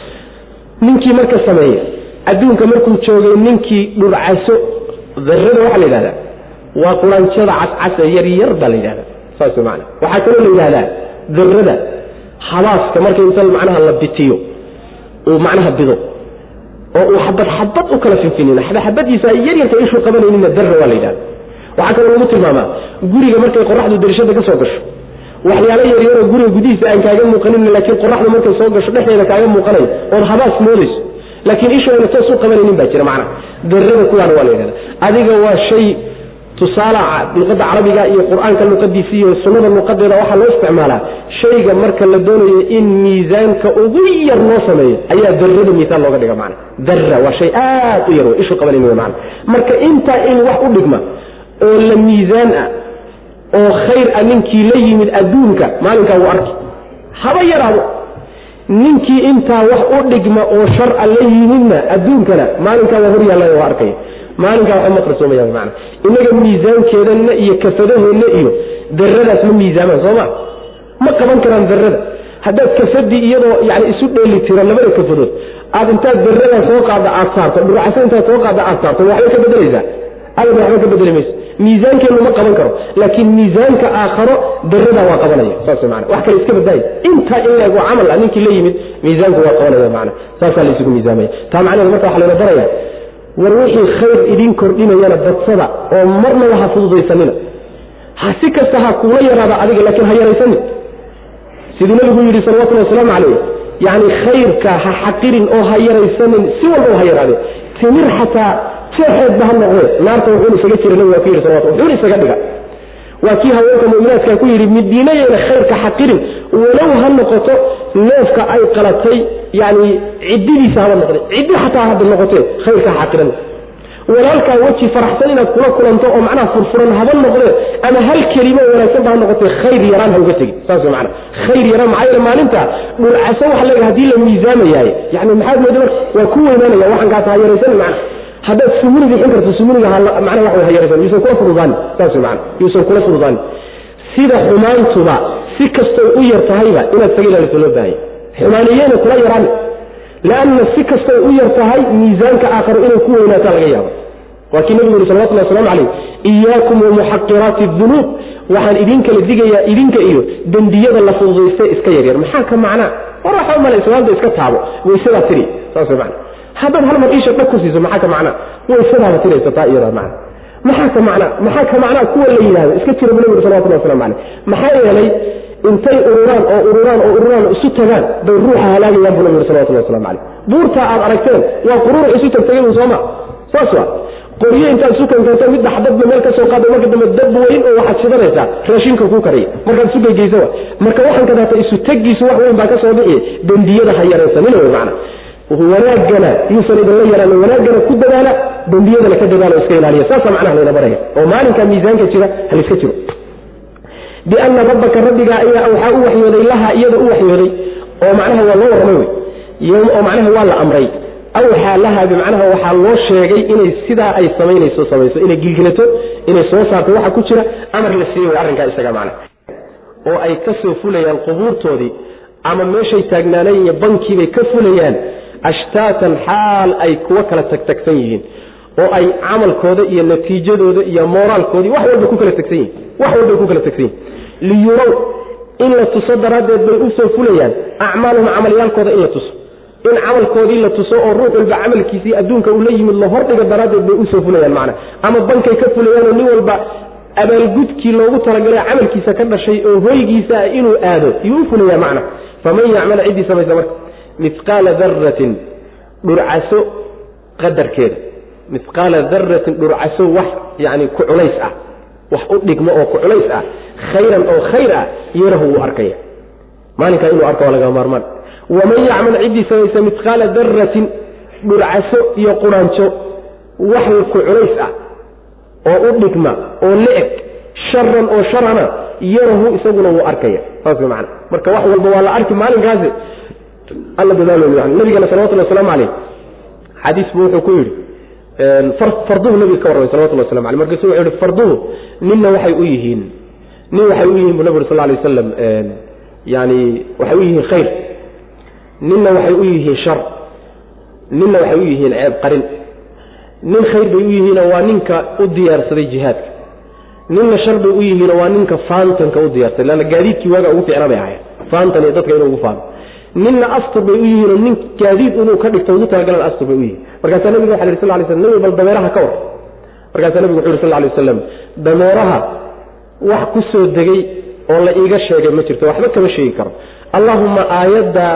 ninkii marka sameeya adduunka markuu joogay ninkii dhurcaso darrada waxaa la yidhahdaa waa quraanjada cascasa yaryar baa la yidhahdaa saas man waxaa kaloo la yidhahdaa darrada habaaska marka inta macnaha la bitiyo uu macnaha bido oo uu xabad xabad u kala finfinin xabadxabadiisa ay yaryarka ishuu qabanayninna darra waa la yidhahda waxaa kaloo lagu tilmaamaa guriga markay qoraxdu darishada ka soo gasho waxyaalo yaryaroo guriga gudihiisa aan kaaga muuqanin laakiin qoraxdu markay soo gasho dhexdeeda kaaga muuqanayo ood habaas moodayso laakiin ishooyna toos u qabanaynin baa jira macnaha darrada kuwaana waa la yidhahda adiga waa shay tusaala luqadda carabiga iyo qur-aanka luqadiisa iyo sunnada luqadeeda waxaa loo isticmaalaa shayga marka la doonayo in miisaanka ugu yar loo sameeyo ayaa darrada miisaal looga dhiga macna darra waa shay aad u yar wey ishu qabanin wey macna marka intaa in wax u dhigma oo la miisaan ah oo khayr ah ninkii la yimid adduunka maalinkaa wuu arki haba yaraado ninkii intaa wax u dhigma oo sharca la yimidna adduunkana maalinkaa waa hor yaallaya waa arkaya maalinkaa waxba ma qarsoomayaan mana inaga miisaankeedana iyo kafadaheenna iyo daradaas ma miisaamaan sooma ma qaban karaan darada haddaad kafadii iyadoo yani isu dheeli tiro labada kafadood aad intaad berada soo qaadda aad saarto dhurcaso intaad soo qaadda aad saarto waxbay ka bedelaysaa abada waxba ka bedeli mayso miisaankeennu ma qaban karo laakiin miisaanka aakharo berada waa qabanaya saas mana wax kale iska badaayo intaa in leeg waa camal ah ninkii la yimid miisaanku waa qabanaya mana saasaa la isugu miisaamaya taa macnaheed marka waxa layna baraya war wixii khayr idin kordhinayana badsada oo marnaba ha fududaysanina ha si kasta ha kuula yaraada adiga laakiin ha yaraysanin siduu nabigu yidhi salawatullhi wasalaamu calayh yacni khayrka ha xaqirin oo ha yaraysanin si walba ha yaraadee timir xataa jeexeedba ha noqdee naarta wuxuuna isaga jira nabigu waa ku yidhi salawatu wuxuuna isaga dhiga waa kii haweenka mu'minaadka ku yidhi midiinayeyna khayrka xaqirin walow ha noqoto neefka ay qalatay yacni ciddidiisa haba noqde ciddi xataa hadda noqotee khayrka ha xaqiran walaalkaa weji faraxsan inaad kula kulanto oo macnaha furfuran haba noqdee ama hal kelimo wanaagsan ba ha noqotee khayr yaraan ha uga tegin saas way macana khayr yaraan maxaa yeele maalinta dhulcaso waxa leeyahay hadii la miisaamayaaye yani maxaad mooda marka waa ku weynaanaya waxankaas ha yaraysanin macna haddaad sumuni bixin karto sumuliga macnaha wax way ha yaraysan yuusan kula fududaani saas way macana yuusan kula fududaani sida xumaantuba si kastoy u yar tahayba inaad saga ilaaliso loo baahaya xumaaniyeyna kula yaraani lanna si kastay u yar tahay miisaanka aakharo inay ku weynaataa laga yaaba waa kii nabigu yuri salawatullah waslamu calayh iyaakum wamuxaqiraati dunuub waxaan idin kala digayaa idinka iyo dembiyada la fududayste iska yaryar maxaa ka macnaa war waxa umala islaamda iska taabo waysadaa tiri saas way macna haddaad hal mar iisha dhag ku siiso maxaa ka macnaa waysadaaba tiraysa taa iyadaa macna maxaa ka macnaa maxaa ka macnaa kuwa la yidhahdo iska jira bu nabigu salawatullah waslamu calayh maxaa yeelay intay ururaan oo ururaan oo ururaan isu tagaan bay ruuxa halaagayaan buu nabi yuri salawatullah waslamu calayh buurtaa aad aragteen waa quruurux isu tagtagay sooma saas waa qoryo intaad isu kankanto midda xabadba meel ka soo qaada marka dambe dab weyn oo waxaad shidanaysaa raashinka kuu kariya markaad isu geygeysa wa marka waxaan kadaata isu tegiisu wax weyn baa ka soo bixi dembiyada ha yaraysanina wey macna wanaagana yuusan idinla yaraanin wanaagana ku dadaala dembiyadana ka dadaala iska ilaaliya saasa macnaha layna baraya oo maalinka miisaanka jira haliska jiro biana rabbaka rabbigaa ayaa waxaa u waxyooday laha iyada u waxyooday oo macnaha waa loo warramay wey oo macnaha waa la amray awxaa laha bimacnaha waxaa loo sheegay inay sidaa ay samaynayso samayso inay gilgilato inay soo saarto waxa ku jira amar la siiyey way arrinkaa isaga macna oo ay ka soo fulayaan qubuurtoodii ama meeshay taagnaanayen iyo bankiibay ka fulayaan ashtaatan xaal ay kuwa kala tagtagsan yihiin oo ay camalkooda iyo natiijadooda iyo mooraalkoodii wax walba ku kala tagsan yihin wax walbay ku kala tagsan yihin liyurow in la tuso daraaddeed bay u soo fulayaan acmaalahum camalyaalkooda in la tuso in camalkoodii la tuso oo ruux walba camalkiisii adduunka uu la yimid la hordhiga daraaddeed bay usoo fulayaan macna ama bankay ka fulayaan oo nin walba abaalgudkii loogu talagalay camalkiisa ka dhashay oo hoygiisa ah inuu aado yuu u fulaya macna faman yacmal ciddii samaysa marka mihqaala daratin dhurcaso qadarkeeda mihqaala daratin dhurcaso wax yani ku culays ah wax u dhigmo oo ku culays ah khayran oo khayr ah yarahu wuu arkaya maalinkaa inuu arko waa laga maarmaan waman yacmal ciddii samaysa mihqaala daratin dhurcaso iyo quraanjo wax ku culays ah oo u dhigma oo la-eg sharan oo sharana yarahu isaguna wuu arkaya saas way macana marka wax walba waa la arki maalinkaasi alla dadaalo yani nabigana salawatulli waslamu caleyh xadiis buu wuxuu ku yidhi farduhu nabiga ka warramay salawatulli waslamu aleh markaasu wuxuu yihi farduhu ninna waxay u yihiin nin waxay u yihiin bu nabi uri sal lay wasalam yani waxay u yihiin khayr ninna waxay u yihiin shar ninna waxay u yihiin ceeb qarin nin khayr bay u yihiinoo waa ninka u diyaarsaday jihaadka ninna shar bay u yihiinoo waa ninka faantanka u diyaarsaday lanna gaadiidkii waaga ugu ficna bay ahayd faantan iyo dadka inuu ugu faano ninna astur bay u yihiinoo nin gaadiid inuu ka dhigto ugu talagalan astur bay u yihiin markaasaa nabiga waxa yhi sal lay slam nabi bal dameeraha ka war markaasaa nabigu wuxu yhi sal lay wasalam dameeraha wax ku soo degay oo la iiga sheegay ma jirto waxba kama sheegi karo allahuma aayadda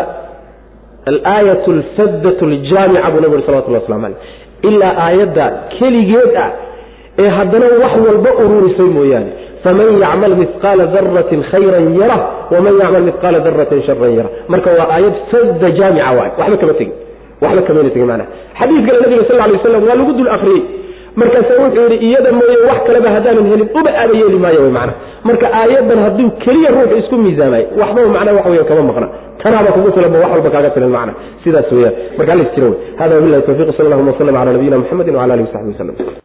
alaayat alfaddat aljaamica buu nabi uri salawatullah waslamu caleyh ilaa aayadda keligeed ah ee haddana wax walba ururisay mooyaane faman yacmal mihqaala daratin khayran yara waman yacmal mihqaala daratin sharan yara marka waa aayad fadda jaamica waay waxba kama tegin waxba kamayna tegin maanaa xadiis kale nabiga sal lay waslam waa lagu dul akriyey markaasa wuxuu yidhi iyada mooye wax kaleba haddaanan helin uba aaba yeeli maayo wy macana marka aayaddan hadduu keliya ruuxu isku miisaamay waxba macnaa wax weya kama maqna tanaaba kugu filanba wax walba kaaga filan macna sidaas weeyaan marka alla is jira wey hada wabillahi tawfiq sal allahuma wasalam cala nabiyina muxamedin wcala alihi wasaxbi waslem